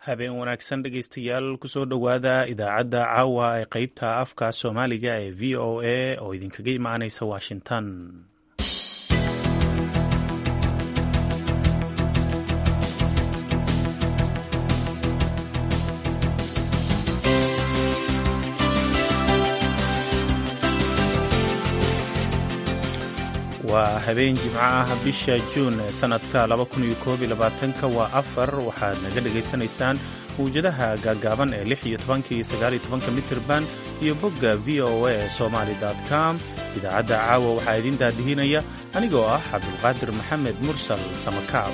habeen wanaagsan dhegaystayaal kusoo dhowaada idaacadda caawa ee qeybta afka soomaaliga ee v o a oo idinkaga imaanaysa washington waa habeen jimco ah bisha juun sanadka ka waa afar waxaad naga dhagaysanaysaan mawjadaha gaagaaban ee iyo mitirban iyo bogga v o a somaly com idaacadda caawa waxaa idiin daadihinaya anigoo ah cabdulqaadir maxamed mursal samakaab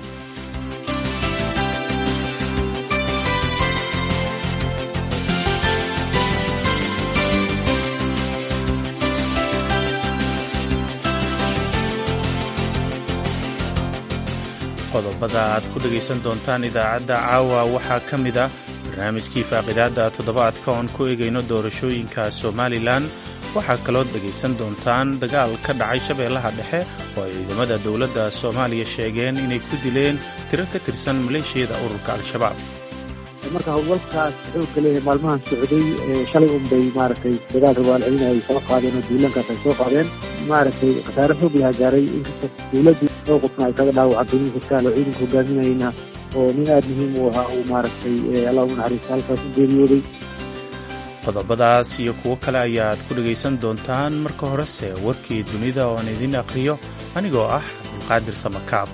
qodobada aad ku dhegaysan doontaan idaacadda caawa waxaa ka mid a barnaamijkii faaqidaadda toddobaadka oon ku egayno doorashooyinka somalilan waxaa kaloo dhegaysan doontaan dagaal ka dhacay shabeellaha dhexe oo ay ciidamada dowladda soomaaliya sheegeen inay ku dileen tiro ka tirsan maleeshiyada ururka al-shabaab marka howlgalkaas xoogga leeyahay maalmahan socday shalay unbay maaragtay dagaal rabaalcelin ay soo qaadeen oo duulankaas ay soo qaadeen maaragtay khasaare xoog laha gaaray inkasta dowladdu oo qofna ay kaga dhaawacantay nin sarkaal oo ciidanka hogaaminayna oo nin aada muhiim u ahaa uu maaragtay allah ugu naxariista halkaas u geeriyooday qodobadaas iyo kuwo kale ayaad ku dhegaysan doontaan marka horese warkii dunida oo aan idiin aqhriyo anigoo ah cabdulqaadir samakaab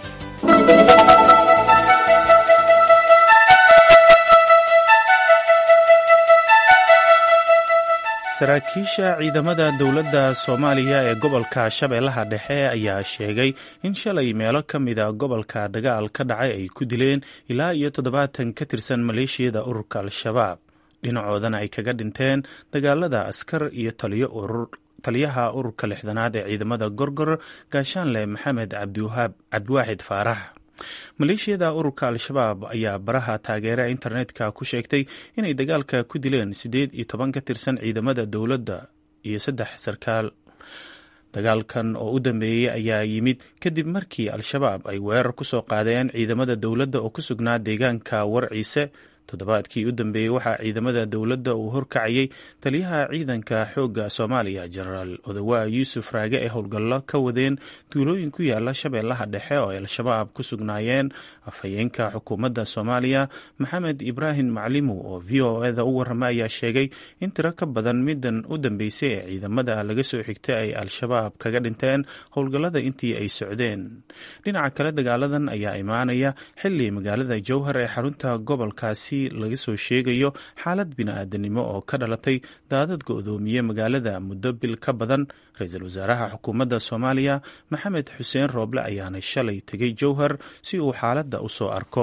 saraakiisha ciidamada dowladda soomaaliya ee gobolka shabeellaha dhexe ayaa sheegay in shalay meelo ka mida gobolka dagaal ka dhacay ay ku dileen ilaa iyo toddobaatan ka tirsan maleeshiyada ururka al-shabaab dhinacoodana ay kaga dhinteen dagaalada askar iyo taliyaha ururka lixdanaad ee ciidamada gorgor gaashaanle maxamed cabdiwaaxid faarax maleeshiyada ururka al-shabaab ayaa baraha taageera internetka ku sheegtay inay dagaalka ku dileen siddeed iyo toban ka tirsan ciidamada dowladda iyo saddex sarkaal dagaalkan oo u dambeeyey ayaa yimid kadib markii al-shabaab ay weerar ku soo qaadeen ciidamada dowladda oo ku sugnaa deegaanka warciise toddobaadkii u dambeeyey waxaa ciidamada dowladda uu horkacayay taliyaha ciidanka xoogga soomaaliya jenaraal odawaa yuusuf raage ay howlgallo ka wadeen duulooyin ku yaala shabeellaha dhexe oo ay al-shabaab ku sugnaayeen afhayeenka xukuumadda soomaaliya maxamed ibraahim maclimu oo v o eda u warrama ayaa sheegay in tiro ka badan middan u dambeysay ee ciidamada laga soo xigtay ay al-shabaab kaga dhinteen howlgallada intii ay socdeen dhinaca kale dagaaladan ayaa imaanaya xili magaalada jowhar ee xarunta gobolkaasi laga soo sheegayo xaalad bini-aadanimo oo ka dhalatay daadad go-doomiye magaalada muddo bil ka badan ra-iisul wasaaraha xukuumadda soomaaliya maxamed xuseen rooble ayaana shalay tegay jowhar si uu xaaladda u soo arko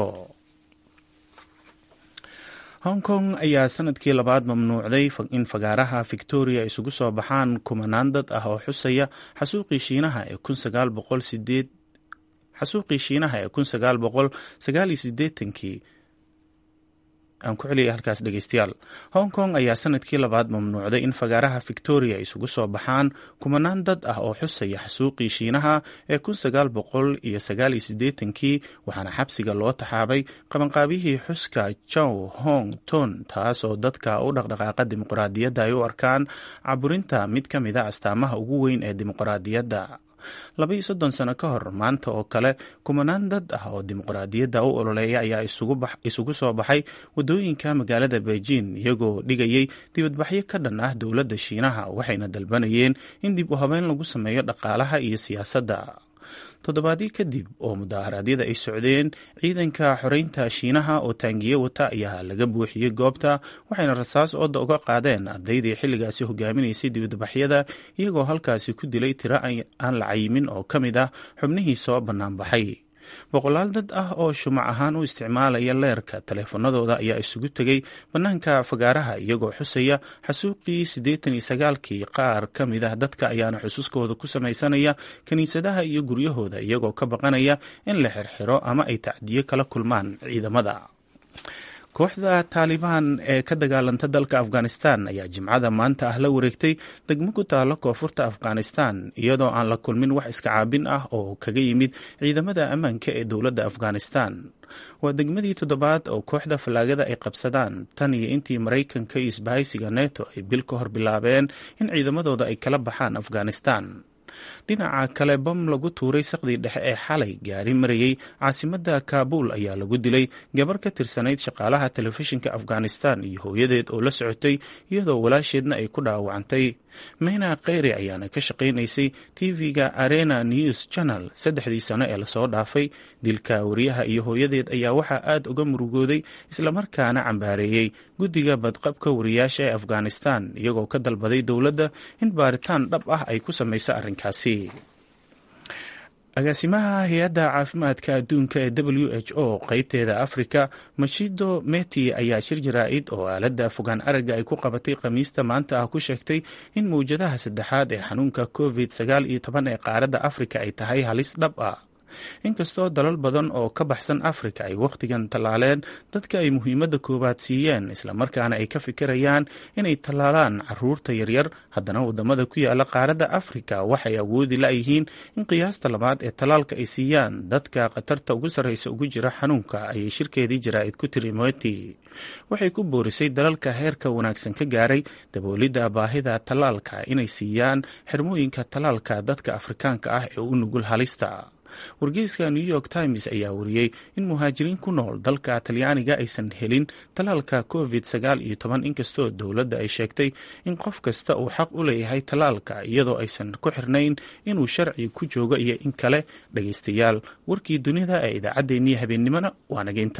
hong kong ayaa sanadkii labaad mamnuucday in fagaaraha victoria isugu soo baxaan kumanaan dad ah oo xusaya xasuuqii shiinaha ee xasuuqii shiinaha ee kun sagaal boqol sagaal iyo sideetankii aan ku celiyay halkaas dhegeystayaal hong kong ayaa sanadkii labaad mamnuucday in fagaaraha victoria isugu soo baxaan kumanaan dad ah oo xusaya xasuuqii shiinaha ee kun sagaal boqol iyo sagaal iyo siddeetankii waxaana xabsiga loo taxaabay qabanqaabiyihii xuska jow hong ton taas oo dadka u dhaqdhaqaaqa dimuqraadiyadda ay u arkaan caburinta mid ka mid a astaamaha ugu weyn ee dimuqraadiyadda labaiyo soddon sano ka hor maanta oo kale kumanaan dad ah oo dimuqraadiyadda u ololeeya ayaa isugu soo baxay waddooyinka magaalada beijing iyagoo dhigayay dibadbaxyo ka dhan ah dowladda shiinaha waxayna dalbanayeen in dib u habeyn lagu sameeyo dhaqaalaha iyo siyaasadda toddobaadii kadib oo mudaharaadyada ay socdeen ciidanka xoreynta shiinaha oo taangiye wata ayaa laga buuxiyey goobta waxayna rasaas ooda uga qaadeen ardaydii xilligaasi hogaaminaysay dibadbaxyada iyagoo halkaasi ku dilay tiro aan la cayimin oo ka mid ah xubnihii soo bannaanbaxay boqolaal dad ah oo shumac ahaan u isticmaalaya leerka taleefanadooda ayaa isugu tegay bannaanka fagaaraha iyagoo xusaya xasuuqii siddeetan iyo sagaalkii qaar ka mid ah dadka ayaana xusuuskooda ku samaysanaya kiniisadaha iyo guryahooda iyagoo ka baqanaya in la xirxiro ama ay tacdiyo kala kulmaan ciidamada kooxda taalibaan ee ka dagaalanta dalka afghanistan ayaa jimcada maanta ah la wareegtay degmo ku taalo koonfurta afghanistan iyadoo aan la kulmin wax iska caabin ah oo kaga yimid ciidamada ammaanka ee dowladda afghanistan waa degmadii toddobaad oo kooxda fallaagada ay qabsadaan tan iyo intii maraykanka iyo isbahaysiga neto ay bil ka hor bilaabeen in ciidamadooda ay kala baxaan afghanistan dhinaca kale bam lagu tuuray saqdii dhexe ee xalay gaari marayey caasimadda kaabuul ayaa lagu dilay gabar ka tirsanayd shaqaalaha telefishinka afghanistan iyo hooyadeed oo la socotay iyadoo walaasheedna ay ku dhaawacantay meyna kheyre ayaana ka shaqaynaysay tv-ga arena news channel saddexdii sano ee lasoo dhaafay dilka wariyaha iyo hooyadeed ayaa waxaa aad uga murugooday islamarkaana cambaareeyey guddiga badqabka wariyaasha ee afghanistan iyagoo ka dalbaday dowladda in baaritaan dhab ah ay ku samayso arrinkaasi agaasimaha hay-adda caafimaadka adduunka ee w h o qeybteeda afrika mashido meti ayaa shir jaraa-id oo aaladda fogaan aragga ay ku qabatay khamiista maanta ah ku sheegtay in mawjadaha saddexaad ee xanuunka covid sagaal iyo toban ee qaaradda afrika ay tahay halis dhab ah inkastoo dalal badan oo ka baxsan afrika ay wakhtigan tallaaleen dadka ay muhiimadda koowaad siiyeen islamarkaana ay ka fikirayaan inay tallaalaan caruurta yaryar haddana wadamada ku yaala qaaradda afrika waxay awoodi la-yihiin in qiyaasta labaad ee tallaalka ay siiyaan dadka khatarta ugu sarreysa ugu jira xanuunka ayay shirkeedii jaraa-id ku tiri moti waxay ku boorisay dalalka heerka wanaagsan ka gaaray daboolidda baahida tallaalka inay siiyaan xirmooyinka tallaalka dadka afrikaanka ah ee u nugul halista wargeyska new york times ayaa wariyey in muhaajiriin ku nool dalka talyaaniga aysan helin tallaalka covid sagaal iyo toban inkastoo dowladda ay sheegtay in qof kasta uu xaq u leeyahay tallaalka iyadoo aysan ku xirnayn inuu sharci ku joogo iyo in kale dhageystayaal warkii dunida ee idaacaddeenii habeennimona waa nageynta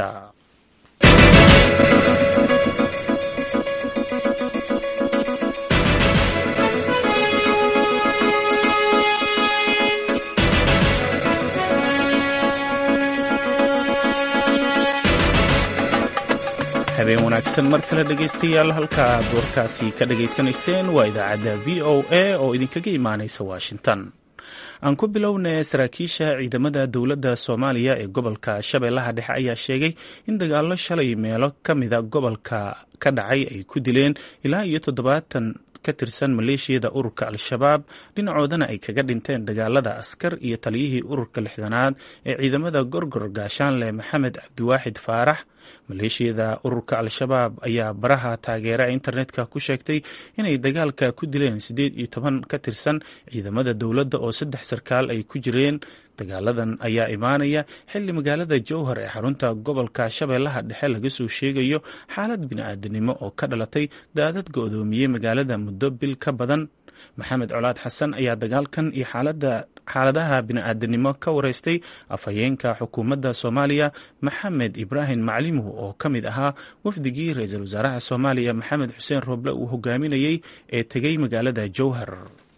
habeen wanaagsan mar kale dhegaystayaal halka aad warkaasi ka dhagaysanayseen waa idaacadda v o a oo idinkaga imaanaysa washington aan ku bilownay saraakiisha ciidamada dowladda soomaaliya ee gobolka shabeellaha dhexe ayaa sheegay in dagaallo shalay meelo ka mida gobolka ka dhacay ay ku dileen ilaa iyo toddobaatan ka tirsan maleeshiyada ururka al-shabaab dhinacoodana ay kaga dhinteen dagaalada askar iyo taliyihii ururka lixdanaad ee ciidamada gorgor gaashaanle maxamed cabdiwaaxid faarax maleeshiyada ururka al-shabaab ayaa baraha taageera internetka ku sheegtay inay dagaalka ku dileen siddeed iyo toban ka tirsan ciidamada dowladda oo saddex sarkaal ay ku jireen dagaaladan ayaa imaanaya xilli magaalada jowhar ee xarunta gobolka shabeellaha dhexe laga soo sheegayo xaalad bini-aadanimo oo ka dhalatay daadad go-doomiyey magaalada muddo bil ka badan maxamed colaad xasan ayaa dagaalkan iyo xaaladaha bini-aadanimo ka wareystay afhayeenka xukuumadda soomaaliya maxamed ibraahim maclimuh oo ka mid ahaa wafdigii ra-iisul wasaaraha soomaaliya maxamed xuseen rooble uu hogaaminayey ee tegey magaalada jowhar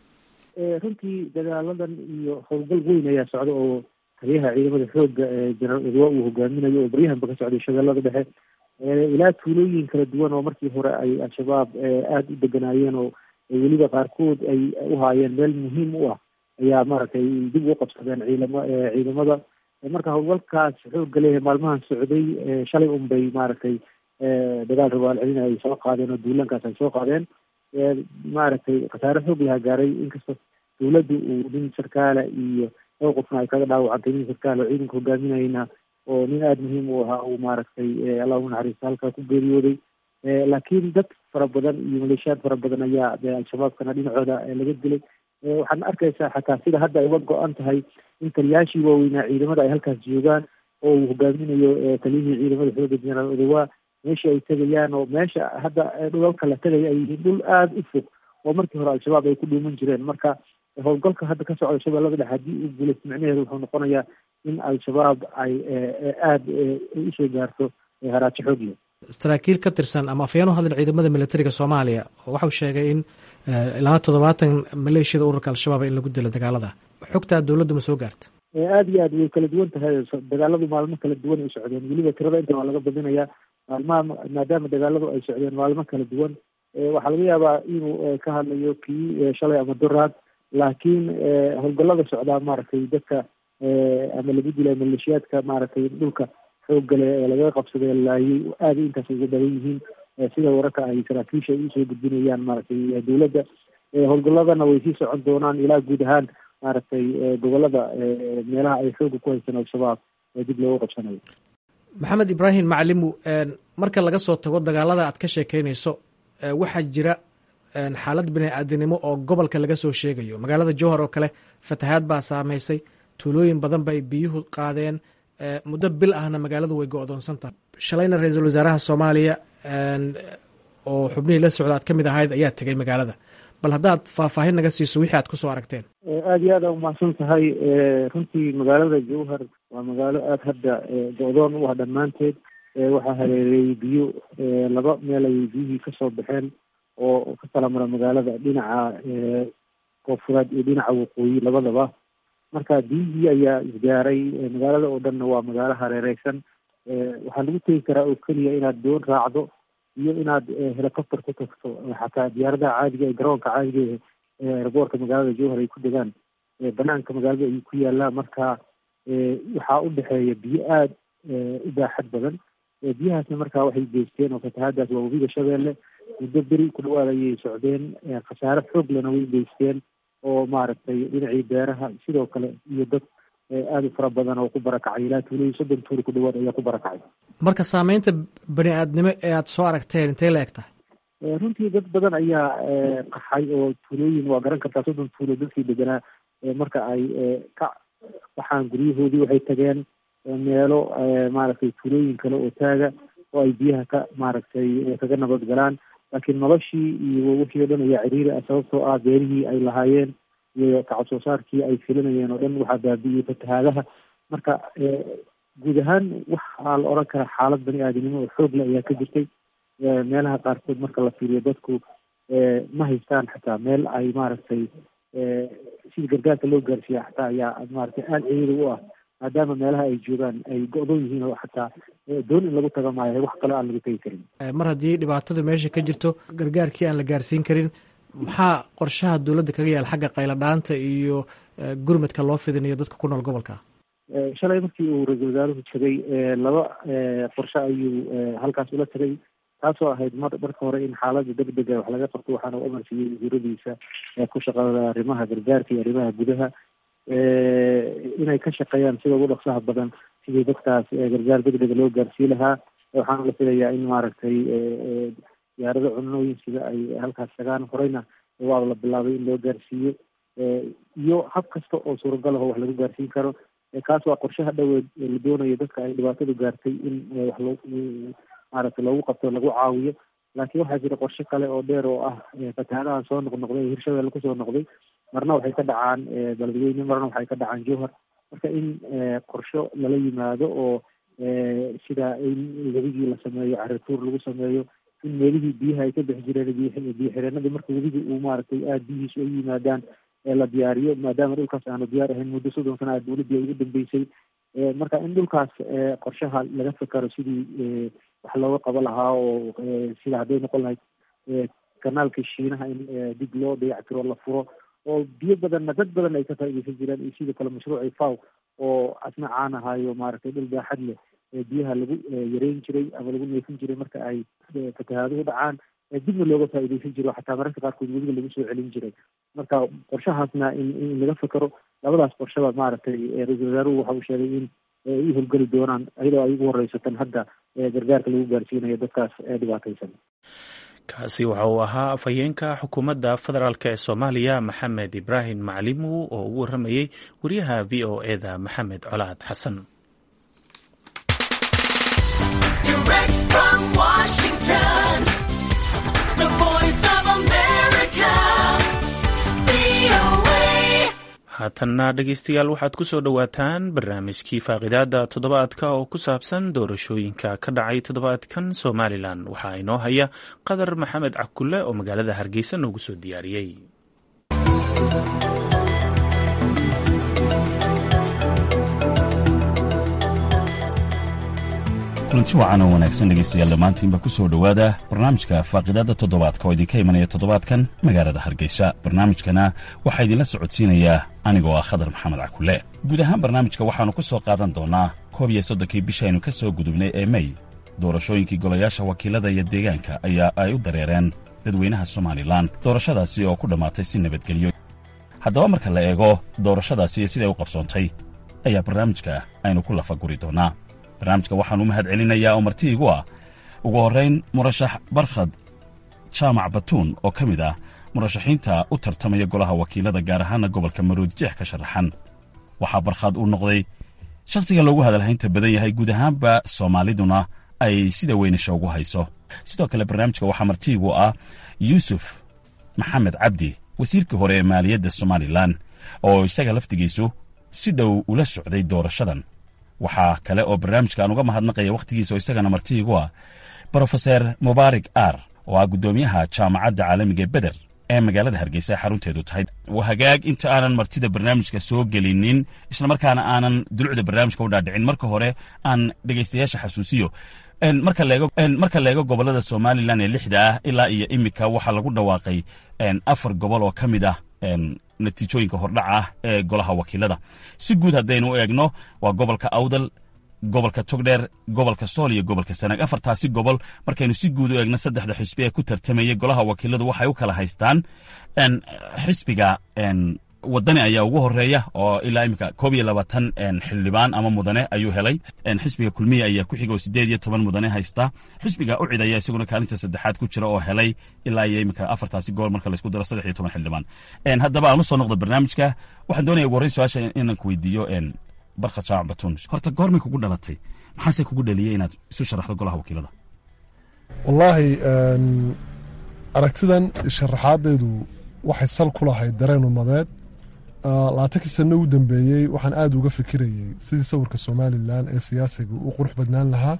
runtii dagaaladan iyo howlgal weyn ayaa socda oo taliyaha ciidamada xooga ee jenaraal edwa uu hogaaminayo oo baryahanba ka socday shabeellada dhexe ilaa tuulooyin kala duwan oo markii hore ay al-shabaab aada u deganaayeen oo weliba qaarkood ay u haayeen meel muhiim u ah ayaa maaragtay dib u qabsadeen ciidama ciidamada marka howlgalkaas xooga leeyahay maalmahan socday shalay un bay maaragtay dagaal rabaal celin ay soo qaadeen oo duulaankaas ay soo qaadeen maaragtay khasaare xoog laha gaaray inkastoo dowladdu uu nin sarkaala iyo dhowr qofna ay kaga dhaawacantay nin sarkaal oo ciidanka hogaaminayna oo nin aada muhiim u ahaa uu maaragtay allah u naxariista halkaa ku geeriyooday laakiin dad fara badan iyo maleeshiyaad fara badan ayaa de al-shabaabkana dhinacooda laga dilay waxaad arkaysaa xataa sida hadda ay uga go-an tahay in taliyaashii waaweynaa ciidamada ay halkaas joogaan oo uu hogaaminayo taliyihii ciidamada xooga jenaraal odawaa meesha ay tegayaan oo meesha hadda dhulalka la tegaya ay yihiin dhul aada u fog oo markii hore al-shabaab ay ku dhuuman jireen marka howlgalka hadda ka socda shabeellada dhexe haddii uu guulaysto micnaheedu wuxuu noqonayaa in al-shabaab ay aada usoo gaarto haraajo xoog leh saraakiil ka tirsan ama afyeen u hadlan ciidamada militariga soomaaliya waxau sheegay in ilaa toddobaatan maleeshiyada ururka al-shabaab in lagu dilo dagaalada xogtaa dowladdu ma soo gaarta aada iyo aad way kala duwan tahay dagaaladu maalmo kala duwan ay socdeen weliba tirada inta waa laga badinayaa maalmaha maadaama dagaaladu ay socdeen maalmo kala duwan waxaa laga yaabaa inuu ka hadlayo kii shalay ama duraad laakiin howlgallada socdaa maaragtay dadka ama lagu dilay maleeshiyaadka maaragtay dhulka xooggale ee lagaga qabsaday laayay aada intaas ugu badan yihiin sida wararka ay saraakiisha ay usoo gudbinayaan maaragtay dowladda howlgalladana way sii socon doonaan ilaa guud ahaan maaragtay gobolada meelaha ay xooga ku haystaan al-shabaab ee dib loogu qabsanayo maxamed ibraahim macalimu marka laga soo tago dagaalada aad ka sheekeynayso waxaa jira xaalad bini-aadinimo oo gobolka laga soo sheegayo magaalada jowhar oo kale fatahaad baa saameysay tuulooyin badan bay biyuhu qaadeen muddo bil ahna magaaladu way go-doonsan tahay shalayna ra-iisul wasaaraha soomaaliya oo xubnihii la socda aad ka mid ahayd ayaa tegay magaalada bal haddaad faahfaahin naga siiso wixii aad kusoo aragteen aada iyo aada umahadsan tahay runtii magaalada jowhar waa magaalo aada hadda go-doon u ah dhammaanteed waxaa hareereeyey biyo laba meel ayay biyihii kasoo baxeen oo ka kala mara magaalada dhinaca koonfureed iyo dhinaca waqooyi labadaba marka biyihii ayaa isgaaray magaalada oo dhanna waa magaalo hareereysan waxaa lagu tegi karaa oo keliya inaad doon raacdo iyo inaad helicopter ku tagto xataa diyaaradaha caadiga ee garoonka caadiga ee airboortka magaalada jowhar ay ku degaan banaanka magaalada ayuu ku yaalaa marka waxaa u dhexeeya biyo aada u baaxad badan biyahaasna marka waxay geysteen oo fatahaadaas waa webiga shabeelle muddo beri ku dhawaad ayay socdeen khasaare xoog lena way geysteen oo maaragtay dhinacii beeraha sidoo kale iyo dad aada u fara badan oo ku barakacay ilaa tuulihii soddon tuuli ku dhawaad ayaa ku barakacay marka saameynta bani aadnimo ee aada soo aragteen intay la eg tahay runtii dad badan ayaa qaxay oo tuulooyin waa garan kartaa soddon tuulo dadkii deganaa marka ay ka waxaan guryahoodii waxay tageen meelo maaragtay tuulooyin kale oo taaga oo ay biyaha ka maaragtay kaga nabad galaan laakiin noloshii iyo wixii o dhan ayaa ciriiri ah sababtoo ah beerihii ay lahaayeen iyo kacab soo saarkii ay filinayeen oo dhan waxaa baabi'iyey fatahaadaha marka guud ahaan waxaa la odhan karaa xaalad bani aadamnimo oo xoog leh ayaa ka jirtay meelaha qaarkood marka la fiiriyo dadku ma haystaan xataa meel ay maaragtay sida gargaarka loo gaarsiiya xataa ayaa maaragtay aada ciriiri u ah maadaama meelaha ay joogaan ay go-doon yihiin oo xataa doon in lagu taga maayo wax kale aan lagu tegi karin mar haddii dhibaatadu meesha ka jirto gargaarkii aan la gaarsiin karin maxaa qorshaha dowladda kaga yaal xagga qayladhaanta iyo gurmadka loo fidinayo dadka ku nool gobolka shalay markii uu ra-iisul wasaaruhu tegay laba qorshe ayuu halkaas ula tegay taasoo ahayd mar marka hore in xaaladda deg dega wax laga qabto waxaana u amarsiiyey wasiiradiisa ku shaqada arrimaha gargaarka iyo arrimaha gudaha inay ka shaqeeyaan sida ugu dhaqsaha badan sidii dadkaas gargaar deg dega loo gaarsii lahaa waxaana la filayaa in maaragtay diyaarado cunooyin sida ay halkaas tagaan horeyna waa la bilaabay in loo gaarsiiyo iyo hab kasta oo suuragal aho wax lagu gaarsiin karo kaas waa qorshaha dhoweed la doonayo dadka ay dhibaatadu gaartay in wax loo maaragtay loogu qabto lagu caawiyo laakiin waxaa jira qorshe kale oo dheer oo ah fatahaadahan soo noqnoqday ee hirshabelle kusoo noqday marna waxay ka dhacaan beledweyne marna waxay ka dhacaan jowhar marka in qorsho lala yimaado oo sida in webigii la sameeyo carituur lagu sameeyo in meelihii biyaha ay ka bixi jireen biyo xireenadii marka webigii uu maaragtay aada biyihiisu ay yimaadaan la diyaariyo maadaama dhulkaas aanu diyaar ahayn muddo soddon sana a dowladdii ay ugu dambeysay marka in dhulkaas qorshaha laga fikaro sidii wax looga qabo lahaa oo sida hadday noqon lahayd kanaalka shiinaha in dib loo dayactiro la furo oo biyo badanna dad badan ay ka faaideysan jireen iyo sidoo kale mashruuci faw oo asna caan ahayo maaragtay dhul baaxad leh biyaha lagu yareyn jiray ama lagu neefin jiray marka ay fatahaaduhu dhacaan dibna looga faaideysan jiro xataa mararka qaarkood webiga lagu soo celin jiray marka qorshahaasna in in laga fikero labadaas qorshaba maaragtay ra-iisul wasaaruhu waxa uu sheegay in ay howlgeli doonaan iyadoo ay ugu horeysatan hadda gargaarka lagu gaarsiinayo dadkaas dhibaataysan kaasi waxa uu ahaa afhayeenka xukuumadda federaalk ee soomaaliya maxamed ibraahim maclimu oo ugu warramayey wariyaha v o eda maxamed colaad xasan haatanna dhegeystayaal waxaad ku soo dhowaataan barnaamijkii faaqidaada toddobaadka oo ku saabsan doorashooyinka ka dhacay toddobaadkan somalilan waxaa inoo haya qadar maxamed cakulle oo magaalada hargeysa noogu soo diyaariyey kulanti wacan oo wanaagsan dhegaystayaal dhammaantiinba ku soo dhowaada barnaamijka faaqidaadda toddobaadka oo idinka imanaya toddobaadkan magaalada hargeysa barnaamijkana waxaa idinla socodsiinayaa anigoo ah khadar maxamed cakulle guud ahaan barnaamijka waxaannu ku soo qaadan doonnaa koob iyo soddonkii bishaynu ka soo gudubnay ee mey doorashooyinkii golayaasha wakiilada iyo deegaanka ayaa ay u dareereen dadweynaha somalilan doorashadaasi oo ku dhammaatay si nabadgelyo haddaba marka la eego doorashadaasi iyo siday u qabsoontay ayaa barnaamijka aynu ku lafaguri doonnaa barnaamijka waxaan u mahad celinayaa oo marti igu ah ugu horrayn murashax barkhad jaamac batuun oo ka mid ah murashaxiinta u tartamaya golaha wakiilada gaar ahaana gobolka maroodijeex ka sharaxan waxaa barkhad uu noqday shakhsiga loogu hadalhaynta badan yahay guud ahaanba soomaaliduna ay sida weynisha ugu hayso sidoo kale barnaamijka waxaa martiigu ah yuusuf maxamed cabdi wasiirkii hore ee maaliyadda somalilan oo isaga laftigiisu si dhow ula socday doorashadan waxaa kale oo barnaamijka aan uga mahadnaqaya wakhtigiisa oo isagana martiigu ah brofeser mubaarik ar oo ah guddoomiyaha jaamacadda caalamiga ee beder ee magaalada hargeysa ee xarunteedu tahay hagaag inta aanan martida barnaamijka soo gelinin islamarkaana aanan dulucda barnaamijka u dhaadhicin marka hore aan dhegaystayaasha xasuusiyo marka la eego gobollada somalilan ee lixda ah ilaa iyo imika waxaa lagu dhawaaqay afar gobol oo ka mid ah natiijooyinka hordhaca ah ee golaha wakiilada si guud haddaynu u eegno waa gobolka awdal gobolka togdheer gobolka sool iyo gobolka sanaag afartaasi gobol markaynu si guud u eegno saddexda xisbi ee ku tartamayay golaha wakiiladu waxay u kala haystaan xisbiga wadani ayaa ugu horeeya oo ilaa imika koob iyo labaatan xildhibaan ama mudane ayuu helay xisbiga kulmiya ayaa ku xiga oo sideed iyo toban mudane haysta xisbiga ucid ayaa isaguna kaalinta saddexaad ku jira oo helay ilaa iyo imika afartaasi gobol marka laisku daro saddex iyo toban xildhibaan haddaba aan u soo noqdo barnaamijka waxaan doonaya ugu horreyn su-aasha inaan ku weydiiyo barkhad jaamac batuun horta goormay kugu dhalatay maxaase kugu dhaliyey inaad isu sharaxdo golaha wakiilada wallaahi aragtidan sharaxaadeedu waxay sal ku lahayd dareen umadeed labaatankii sano u dambeeyey waxaan aada uga fikirayey sidii sawirka somalilan ee siyaasiga u qurux badnaan lahaa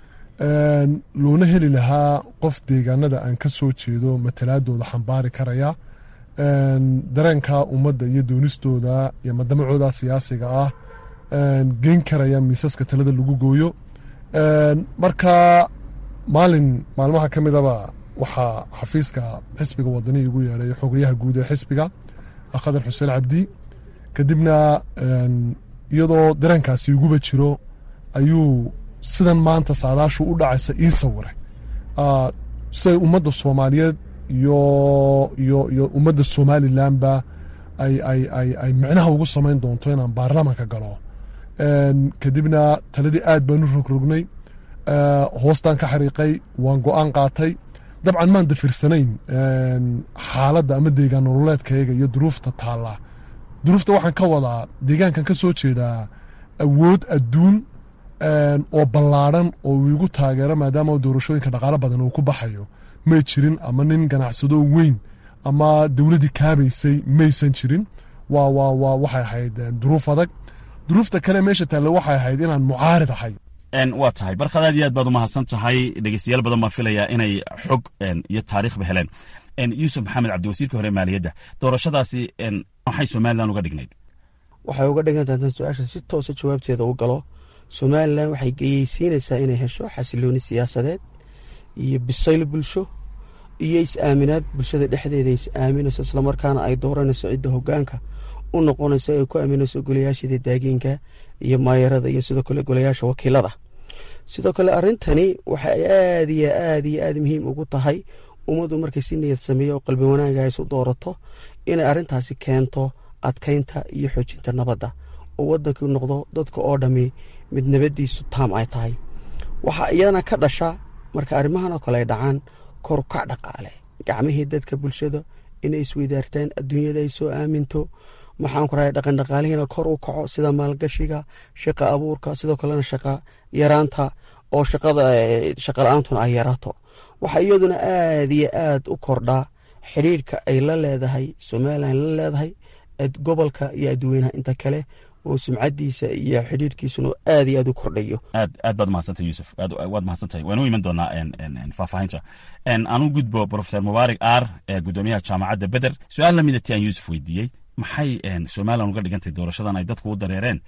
loona heli lahaa qof deegaanada aan ka soo jeedo matalaadooda xambaari karaya dareenka ummadda iyo doonistooda iyo madamacooda siyaasiga ah geyn karaya miisaska talada lagu gooyo marka maalin maalmaha ka midaba waxaa xafiiska xisbiga wadani igu yeedhay xogayaha guud ee xisbiga khadar xuseen cabdi kadibna iyadoo dareenkaasi iguba jiro ayuu sidan maanta saadaashu u dhacaysa ii sawiray siday ummadda soomaaliyeed iyo iyo iyo ummadda somalilanba ay ay ay ay micnaha ugu samayn doonto inaan baarlamanka galo kadibna taladii aad baan u rogrognay hoostaan ka xariiqay waan go-aan qaatay dabcan maan dafirsanayn xaaladda ama deegaan nololeedkayga iyo duruufta taalla duruufta waxaan ka wadaa deegaankan ka soo jeedaa awood adduun oo ballaadhan oo uu igu taageero maadaama doorashooyinka dhaqaalo badan uu ku baxayo may jirin ama nin ganacsado weyn ama dowladdii kaabaysay maysan jirin waa waa waa waxay ahayd duruuf adag duruufta kale meesha taalle waxay ahayd inaan mucaarid ahay waa tahay barkhad aad iyo aad baad umahadsan tahay dhegeystayaal badan baan filayaa inay xog iyo taariikhba heleen yuusuf maxamed cabdi wasiirka hore maaliyadda doorashadaasi maxay somalilan uga dhignayd waxay uga dhigan tahay su-aasha si toosa jawaabteeda u galo somalilan waxay geyeysiinaysaa inay hesho xasilooni siyaasadeed iyo bisayl bulsho iyo is-aaminaad bulshada dhexdeeda is-aaminayso islamarkaana ay dooranayso cidda hogaanka u noqonayso ay ku aaminayso golayaashada daagiinka iyo maayarada iyo sidoo kale golayaasha wakiilada sidoo kale arrintani waxay aad iyo aad iyo aad muhiim ugu tahay ummaddu markay si niyad sameeyo oo qalbi wanaaga isu doorato inay arrintaasi keento adkaynta iyo xoojinta nabadda oo waddanku noqdo dadka oo dhammi mid nabaddiisu taam ay tahay waxaa iyadana ka dhasha marka arrimahan oo kale ay dhacaan korukac dhaqaale gacmihii dadka bulshada inay isweydaartaan adduunyada ay soo aaminto maxaan ku rahay dhaqan dhaqaalihiina kor u kaco sida maalgashiga shaqa abuurka sidoo kalena shaqa yaraanta oo shaqada shaqa la-aantuna ay yaraato waxaa iyaduna aad iyo aad u kordhaa xidhiirhka ay la leedahay somalilan la leedahay gobolka iyo adweynaha inta kale oo sumcadiisa iyo xidhiirkiisuna aad iyo aad u kordhayo aad aad baad mahadsantay yuusuf aad waad mahadsantahay waan u iman doonaa faahfaahinta aan u gudbo profesor mubaarik ar ee guddoomiyaha jaamacadda beder su-aal lamida ti aan yuusuf weydiiyey maxay somalilan uga dhigantay doorashadan ay dadku u dareereen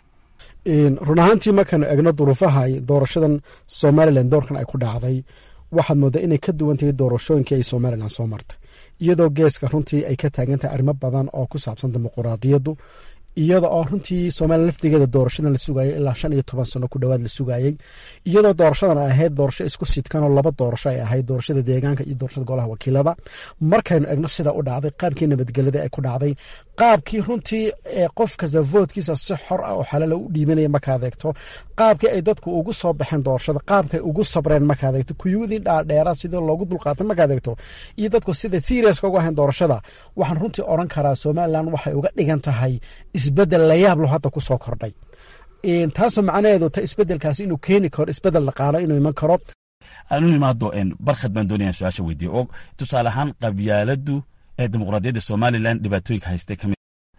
run ahaantii markaanu egno duruufaha doorashadan somalilan doorkan ay ku dhacday waxaad moodaa inay ka duwan tahay doorashooyinkii ay somalilan soo martay iyadoo geeska runtii ay ka taagan tahay arrimo badan oo ku saabsan dimuquraadiyaddu iyada oo runtii somalilan laftigeeda doorashadan la sugaayay ilaa shan iyo toban sano ku dhowaad la sugaayey iyadoo doorashadan ay ahayd doorasho isku sidkanoo laba doorasho ay ahayd doorashada deegaanka iyo doorashada golaha wakiilada markaynu egno sida u dhacday qaabkii nabadgelyada ay ku dhacday qaabkii runtii qof kasta voodkiisa si xor ah oo xalala u dhiibanaya markaad eegto qaabkii ay dadku ugu soo baxeen doorashada qaabkay ugu sabreen markaad eegto kuyuudii dhaadheera sidii loogu dulqaatay markaad eegto iyo dadku sida seriaska ugu ahayn doorashada waxaan runtii odhan karaa somalilan waxay uga dhigan tahay isbedel layaab lo hadda ku soo kordhay taasoo macnaheedu ta isbedelkaasi inuu keeni karo isbedel dhaqaalo inuu iman karo aanu imaado barkhad baan doonaya su-aasha weydiiyo oo tusaale ahaan qabyaaladu ee dimuqraadiyadda somalilan dhibaatooyinka haystay ka mid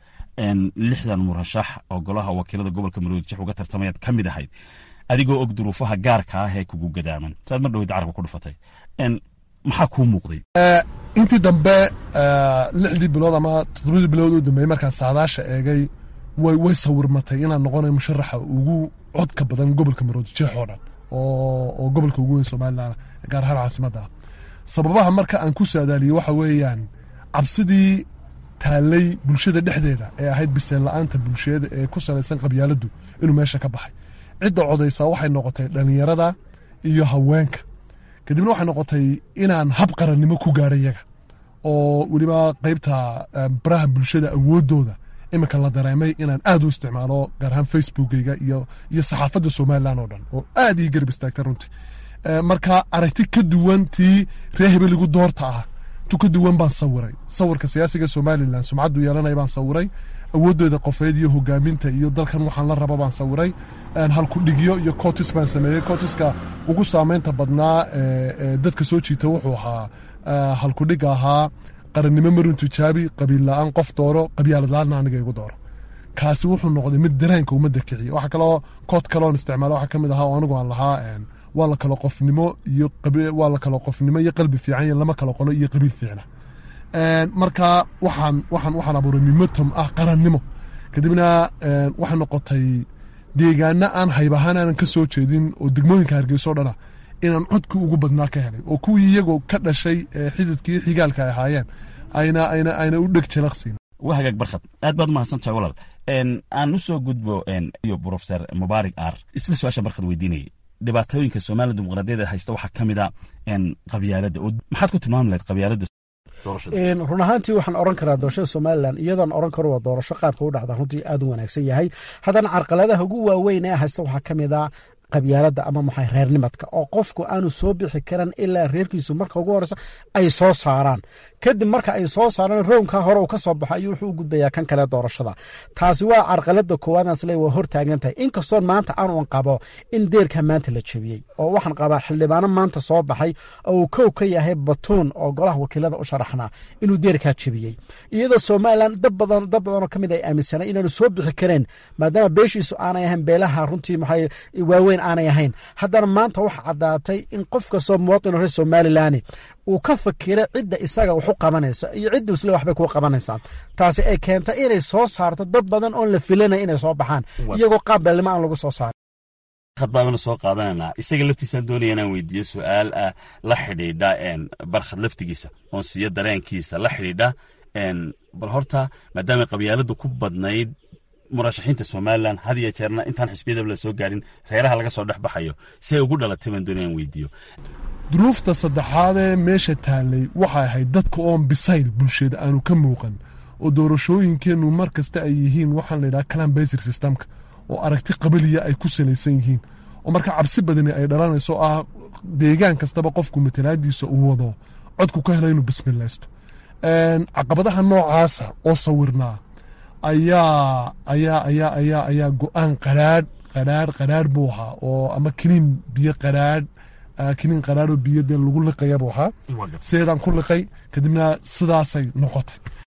lixdan murashax oo golaha wakiilada gobolka maroodi jex uga tartamayaad ka mid ahayd adigoo og duruufaha gaarka ah ee kugu gadaaman saad mar dhoweyda carabka ku dhufatay maxaa kuu muuqday intii dambe lixdii bilood ama toddobadii bilood u dambeeyey markaan saadaasha eegay way way sawirmatay inaan noqonayo musharaxa ugu codka badan gobolka maroodi jeex oo dhan oo gobolka ugu weyn somalilan gaar ahaan caasimadda ah sababaha marka aan ku saadaaliyey waxa weeyaan cabsidii taallay bulshada dhexdeeda ee ahayd biseen la-aanta bulshada ee ku salaysan qabyaaladdu inuu meesha ka baxay cidda codaysaa waxay noqotay dhallinyarada iyo haweenka kadibna waxay noqotay inaan hab qarannimo ku gaadha yaga oo weliba qaybta baraha bulshada awooddooda iminka la dareemay inaan aad u isticmaalo gaar ahaan facebookeyga iyo iyo saxaafadda somalilan oo dhan oo aad ii garab istaagta runtii marka aragti ka duwan tii ree hebeligu doorta ah tu ka duwan baan sawiray sawirka siyaasiga somalilan sumcaddu yeelanaya baan sawiray awooddooda qofeed iyo hogaaminta iyo dalkan waxaan la raba baan sawiray halkudhigyo iyo cotis baan sameeyey cotiska ugu saameynta badnaa dadka soo jiita wuxuu ahaa halkudhiga ahaa qarannimo marun tijaabi qabiil la-aan qof dooro qabyaalad la-aanna aniga igu dooro kaasi wuxuu noqday mid dareenka ummadda kiciya waxaa kaloo kood kaloon isticmaala waxaa ka mid ahaa oo anigu aan lahaa waa la kalo qofnimo iyo waa la kalo qofnimo iyo qalbi fiican iyo lama kalo qolo iyo qabiil fiicna marka waxaan waxaan waxaan abuuray mimotom ah qarannimo kadibna waxay noqotay deegaana aan hayb ahaan aanan ka soo jeedin oo degmooyinka hargeyso dhana inaan codkii ugu badnaa ka helay oo kuwii iyagoo ka dhashay xididkii xigaalka ay ahaayeen ayna ayna ayna u dheg jalaqsiin waa hagaag barkhad aad baad umahadsan tahay walaal aan u soo gudbo iyo professor mubaarik ar isla su-aasha barkhad weydiinayay dhibaatooyinka somaliya dimuqraadiyada haysta waxaa ka mid a qabyaaladda oo maxaad ku tilmaami lahayd qabyaaladda run ahaantii waxaan oran karaa doorashada somalilan iyadoon oran karo waa doorasho qaabka u dhacda runtii aad u wanaagsan yahay haddana carqaladaha ugu waaweyn ee haysta waxaa ka mid a qabyaaladda ama maxay reernimadka oo qofku aanu soo bixi karan ilaa reerkiisu marka ugu horeysa ay soo saaraan kadib marka ay soo saaraan rownka hore uu ka soo baxo ayuu wuxuu u gudbayaa kan kale doorashada taasi waa carqalada koowaadaan isle waa hortaagan tahay inkastoon maanta aanuan qabo in deerka maanta la jebiyey oo waxaan qabaa xildhibaano maanta soo baxay oo uu kow ka yahay batuun oo golaha wakiilada u sharaxnaa inuu deerkaa jebiyey iyadoo somalilan dad badan dad badanoo ka mid ay aaminsanay inaanu soo bixi kareen maadaama beeshiisu aanay ahayn beelaha runtii maxay waaweyn aanay ahayn haddana maanta waxa caddaatay in qof kastoo muwaطin reer somalilan uu ka fakiray cidda isaga waxu qabanaysa iyo cidda isle waxbay kuu qabanaysaa taasi ay keento inay soo saarto dad badan oon la filanay inay soo baxaan iyagoo qaab beelnimo aan lagu soo saarin baabana soo qaadananaa isaga laftiisaan doonaya inaan weydiiyo su-aal ah la xidhiidha barkhad laftigiisa oon siiyo dareenkiisa la xidhiidha bal horta maadaamay qabyaaladu ku badnayd murashaxiinta somalilan had iyo jeerna intaan xisbiyadaba la soo gaadhin reeraha laga soo dhex baxayo si ay ugu dhalatay baan doonaya aan weydiiyo duruufta saddexaadee meesha taallay waxay ahayd dadka oon bisayl bulshada aanu ka muuqan oo doorashooyinkeennu mar kasta ay yihiin waxaan layidhaha calan basir systemka oo aragti qabaliya ay ku salaysan yihiin oo marka cabsi badani ay dhalanayso ah deegaan kastaba qofku matalaadiisa uu wado codku ka helo inuu bismilaysto caqabadaha noocaasa oo sawirnaa ayaa ayaa ayaa ayaa ayaa go-aan qaraadh qaraadh qaraadh buu ahaa oo ama kiniin biyo qaraadh kiniin qaraadh oo biyo dee lagu liqaya buu ahaa sideedaan ku liqay kadibna sidaasay noqotay